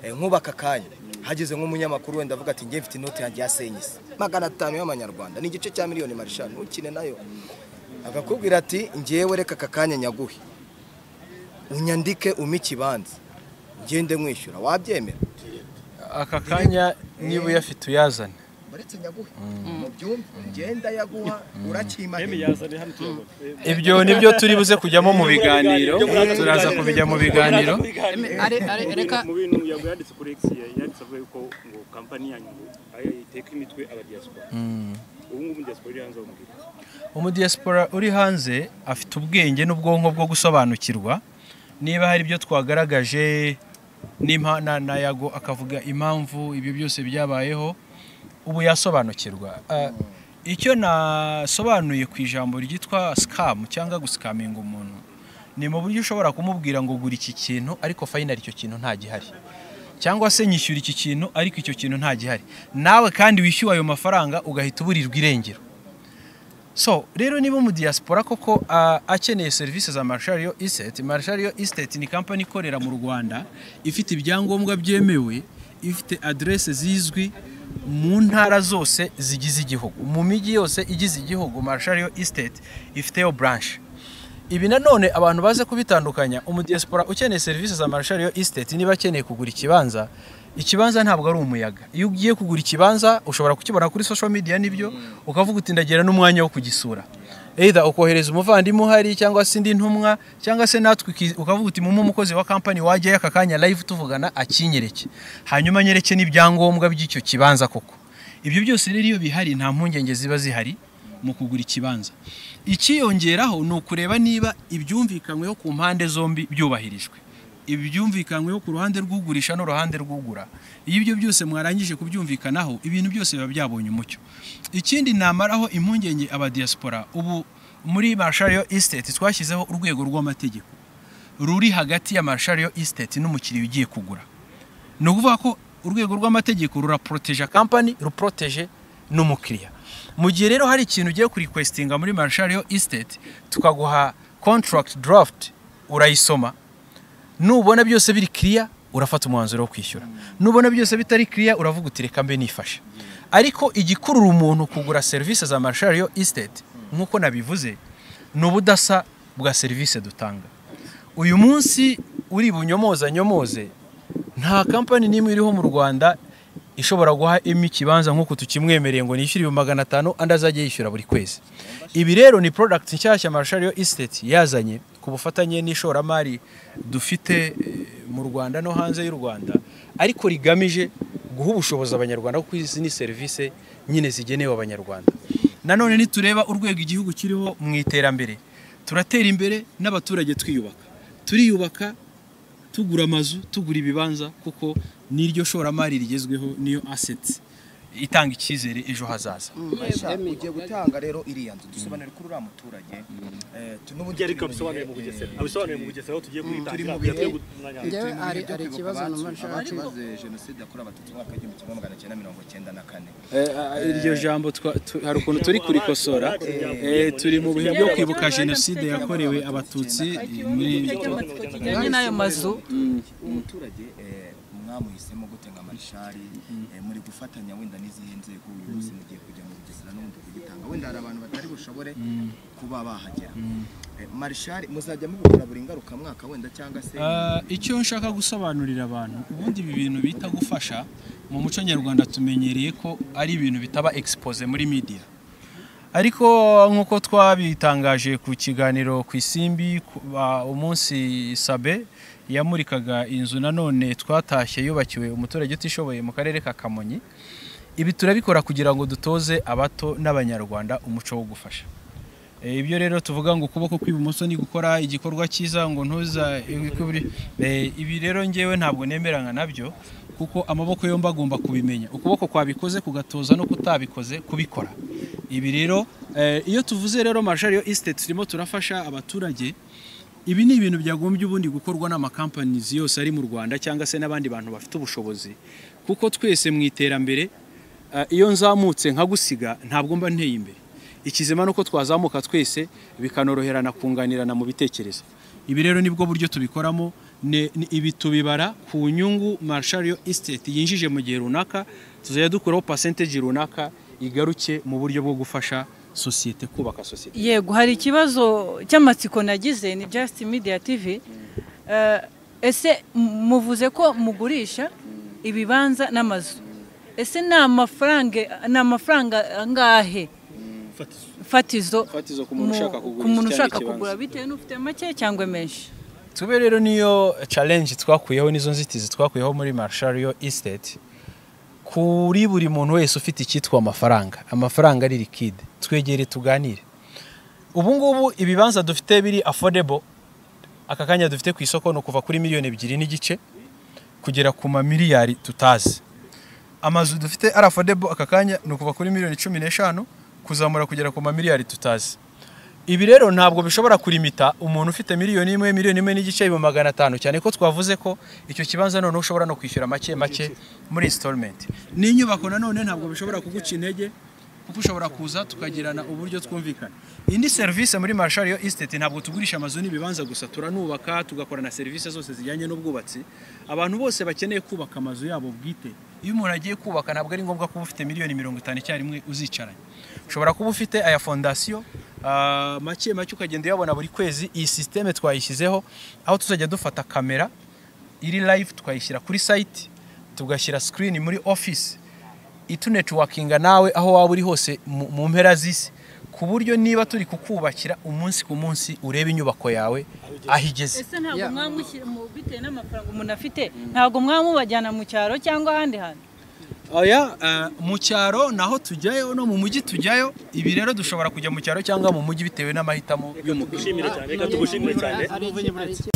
Eh, nk'ubaka kanya hageze nk'umunyamakuru wenda avuga ati njye mfite inoti yanjye yasenyise magana atanu y'amanyarwanda ni igice cya miliyoni marisha ntukine nayo agakubwira ati njyewe reka aka kanya nyaguhe unyandike umpe ikibanza ngende mwishyura wabyemera aka kanya niba uyafite uyazane baretse nyaguhe mubyumve ngenda yaguha urakima ibyo nibyo turi buze kujyamo mu biganiro turaza kubijya mu biganiro mu bintu yago yanditse kuri x yanditse avuga yuko ngo kampani yanyu ngo ayo iteka imitwe abadiaspora Mm. ubu ngubu diaspora iri hanze aho mubwira umudiyasipora uri hanze afite ubwenge n'ubwonko bwo gusobanukirwa niba hari ibyo twagaragaje n'impa- na- na yago akavuga impamvu ibyo byose byabayeho ubu yasobanukirwa Ah, icyo nasobanuye ku ijambo ryitwa sikamu cyangwa gusikaminga umuntu ni mu buryo ushobora kumubwira ngo gura iki kintu ariko fayinali icyo kintu nta gihari cyangwa se nyishyura iki kintu ariko icyo kintu nta gihari nawe kandi wishyuwe ayo mafaranga ugahita uburirwa irengero so rero niba mu diaspora koko ah, akeneye serivisi za marishario estate marishario estate ni kampani ikorera mu rwanda ifite ibyangombwa byemewe ifite aderese zizwi mu ntara zose zigize igihugu mu mijyi yose igize igihugu marshariyo isiteti ifiteyo buranshe ibi nanone abantu baze kubitandukanya umudiyasipora ukeneye serivisi za marshariyo isiteti niba akeneye kugura ikibanza ikibanza ntabwo ari umuyaga iyo ugiye kugura ikibanza ushobora kukibona kuri social media nibyo ukavuga uti ndagira n'umwanya wo kugisura either ukohereza umuvandimwe uhari cyangwa se indi ntumwa cyangwa se natwe uki- ukavuga uti mumu umukozi wa kampani wajyayo aka kanya live tuvugana akinyereke hanyuma anyereke n'ibyangombwa by'icyo kibanza koko ibyo byose rero iyo bihari nta mpungenge ziba zihari mu kugura ikibanza ikiyongeraho ni ukureba niba ibyumvikanyweho ku mpande zombi byubahirijwe ibyumvikanyweho ku ruhande rw'ugurisha n'uruhande rw'ugura iyo ibyo byose mwarangije kubyumvikanaho ibintu byose biba byabonye umucyo ikindi namaraho impungenge abadiyasipora ubu muri marshariyo isiteti twashyizeho urwego rw'amategeko ruri hagati ya marshariyo isiteti n'umukiriya ugiye kugura ni ukuvuga ko urwego rw'amategeko ruraporoteje kampani ruporoteje n'umukiriya mu gihe rero hari ikintu ugiye kurikwesitinga muri marshariyo isiteti tukaguha contract draft urayisoma nubona byose biri kiriya urafata umwanzuro wo kwishyura nubona byose bitari kiriya uravuga uti reka mbe nifashe ariko igikurura umuntu kugura serivisi za marshariyo isiteti nk'uko nabivuze ni ubudasa bwa serivisi dutanga uyu munsi uri bunyomoza nyomoze nta kampani n'imwe iriho mu rwanda ishobora guha emi ikibanza nk'uko tukimwemereye ngo nishyure ibihumbi magana atanu andi azajya yishyura buri kwezi ibi rero ni product nshyashya marshariyo isiteti yazanye ku bufatanye n'ishoramari dufite eh, mu rwanda no hanze y'u rwanda ariko rigamije guha ubushobozi abanyarwanda kuko izi ni serivisi nyine zigenewe abanyarwanda nanone nitureba urwego igihugu kiriho mu iterambere turatera imbere n'abaturage twiyubaka turiyubaka tugura amazu tugura ibibanza kuko niryo shoramari rigezweho niyo aseti itanga icyizere ejo hazaza Mwebwe ugiye gutanga rero iriya nzu dusobanure kuri uriya muturage eh, tu- n'ubundi Byari turi mu abisobanuye mu bihe- Bugesera. Abisobanuye mu Bugesera aho tugiye Mm, kuyitangira, turi mu kugira bihe- twe gutunanya. turi mu Njyewe bihe hari- byo hari kwibuka ikibazo abacu- numva nshaka. abacu bazize jenoside yakorewe abatutsi mu mwaka w'igihumbi kimwe magana cyenda mirongo cyenda na kane iryo jambo twa- tu- hari ukuntu turi kurikosora Eh, turi mu bihe byo kwibuka jenoside yakorewe abatutsi eh, muri kijyanye n'ayo mazu. umuturage eh, mwamuhisemo gute nka marishari eh, muri gufatanya wenda n'izihe nzego ubuyobozi mugiye kujya mu bugesera n'ubundi kugitanga wenda hari abantu batari bushobore kuba bahagera Eh, marishari muzajya mubikora buri ngaruka mwaka wenda cyangwa se Ah, icyo nshaka gusobanurira abantu ubundi ibi bintu bita gufasha mu muco nyarwanda tumenyereye ko ari ibintu bitaba expose muri media ariko nk'uko twabitangaje ku kiganiro ku isimbi ku- ba- umunsi sabe yamurikaga inzu nanone twatashye yubakiwe umuturage utishoboye mu karere ka kamonyi ibi turabikora kugira ngo dutoze abato n'abanyarwanda umuco wo gufasha Eh, ibyo rero tuvuga ngo ukuboko kw'ibumoso ni gukora igikorwa cyiza ngo ntuza ikubri Eh, ibi rero ngewe ntabwo nemeranya nabyo kuko amaboko yombi agomba kubimenya ukuboko kwabikoze kugatoza no kutabikoze kubikora ibi rero eh, iyo tuvuze rero marshariyo isiteti turimo turafasha abaturage ibi ni ibintu byagombye ubundi gukorwa n'amakampanizi yose ari mu rwanda cyangwa se n'abandi bantu bafite ubushobozi kuko twese mu iterambere eh, iyo nzamutse nkagusiga ntabwo mba nteye imbere ikizima ni uko twazamuka twese bikanoroherana kunganirana mu bitekerezo ibi rero nibwo buryo tubikoramo ne- ni- ibi tubibara ku nyungu marshariyo isiteti yinjije mu gihe runaka tuzajya dukuraho pasenteji runaka igaruke mu buryo bwo gufasha sosiyete kubaka sosiyete yego hari ikibazo cy'amatsiko nagize ni just media tv Eh, ese m- muvuze ko mugurisha ibibanza n'amazu ese ni amafaranga ni amafaranga angahe fatizo fatizo ku mu- muntu ushaka kugura ku muntu inzu cyangwa ushaka ikibanza. kugura bitewe n'ufite make cyangwa menshi tube rero niyo challenge twakuyeho nizo nzitizi twakuyeho muri marshariyo isiteti kuri buri muntu wese ufite icyitwa amafaranga amafaranga ari likide twegere tuganire ubu ngubu ibibanza dufite biri affordable aka kanya dufite ku isoko ni ukuva kuri miliyoni ebyiri n'igice kugera ku mamiliyari tutazi amazu dufite ari affordable aka kanya ni ukuva kuri miliyoni cumi n'eshanu kuzamura kugera ku mamiliyari tutazi ibi rero ntabwo bishobora kurimita umuntu ufite miliyoni imwe miliyoni imwe n'igice ibihumbi magana atanu cyane ko twavuze ko icyo kibanza noneho ushobora no kwishyura make make muri installment n'inyubako nanone ntabwo bishobora kuguca intege kuko ushobora kuza tukagirana uburyo twumvikana indi serivisi muri marshariyo isiteti ntabwo tugurisha amazu n'ibibanza gusa turanubaka tugakora na serivisi zose zijyanye n'ubwubatsi abantu bose bakeneye kubaka amazu yabo bwite iyo umuntu agiye kubaka ntabwo ari ngombwa kuba ufite miliyoni mirongo itanu icyarimwe uzicaranye ushobora kuba ufite aya fondasiyo ah, make make ukagenda uyabona buri kwezi iyi sisiteme twayishyizeho aho tuzajya dufata kamera iri live tukayishyira kuri site tugashyira screen muri office itunetuwakinga nawe aho waba uri hose mu mu mpera z'isi ku buryo niba turi kukubakira umunsi ku munsi ureba inyubako yawe aho igeze ese ntabwo mwamushyira mu bitewe n'amafaranga umuntu afite ntabwo mwamubajyana mu cyaro cyangwa ahandi hantu oya eh, mu cyaro naho tujyayo no mu mujyi tujyayo ibi rero dushobora kujya mu cyaro cyangwa mu mujyi bitewe n'amahitamo y'umukiriya tugushimire cyane, reka tugushimire cyane. Ari iki- ari iki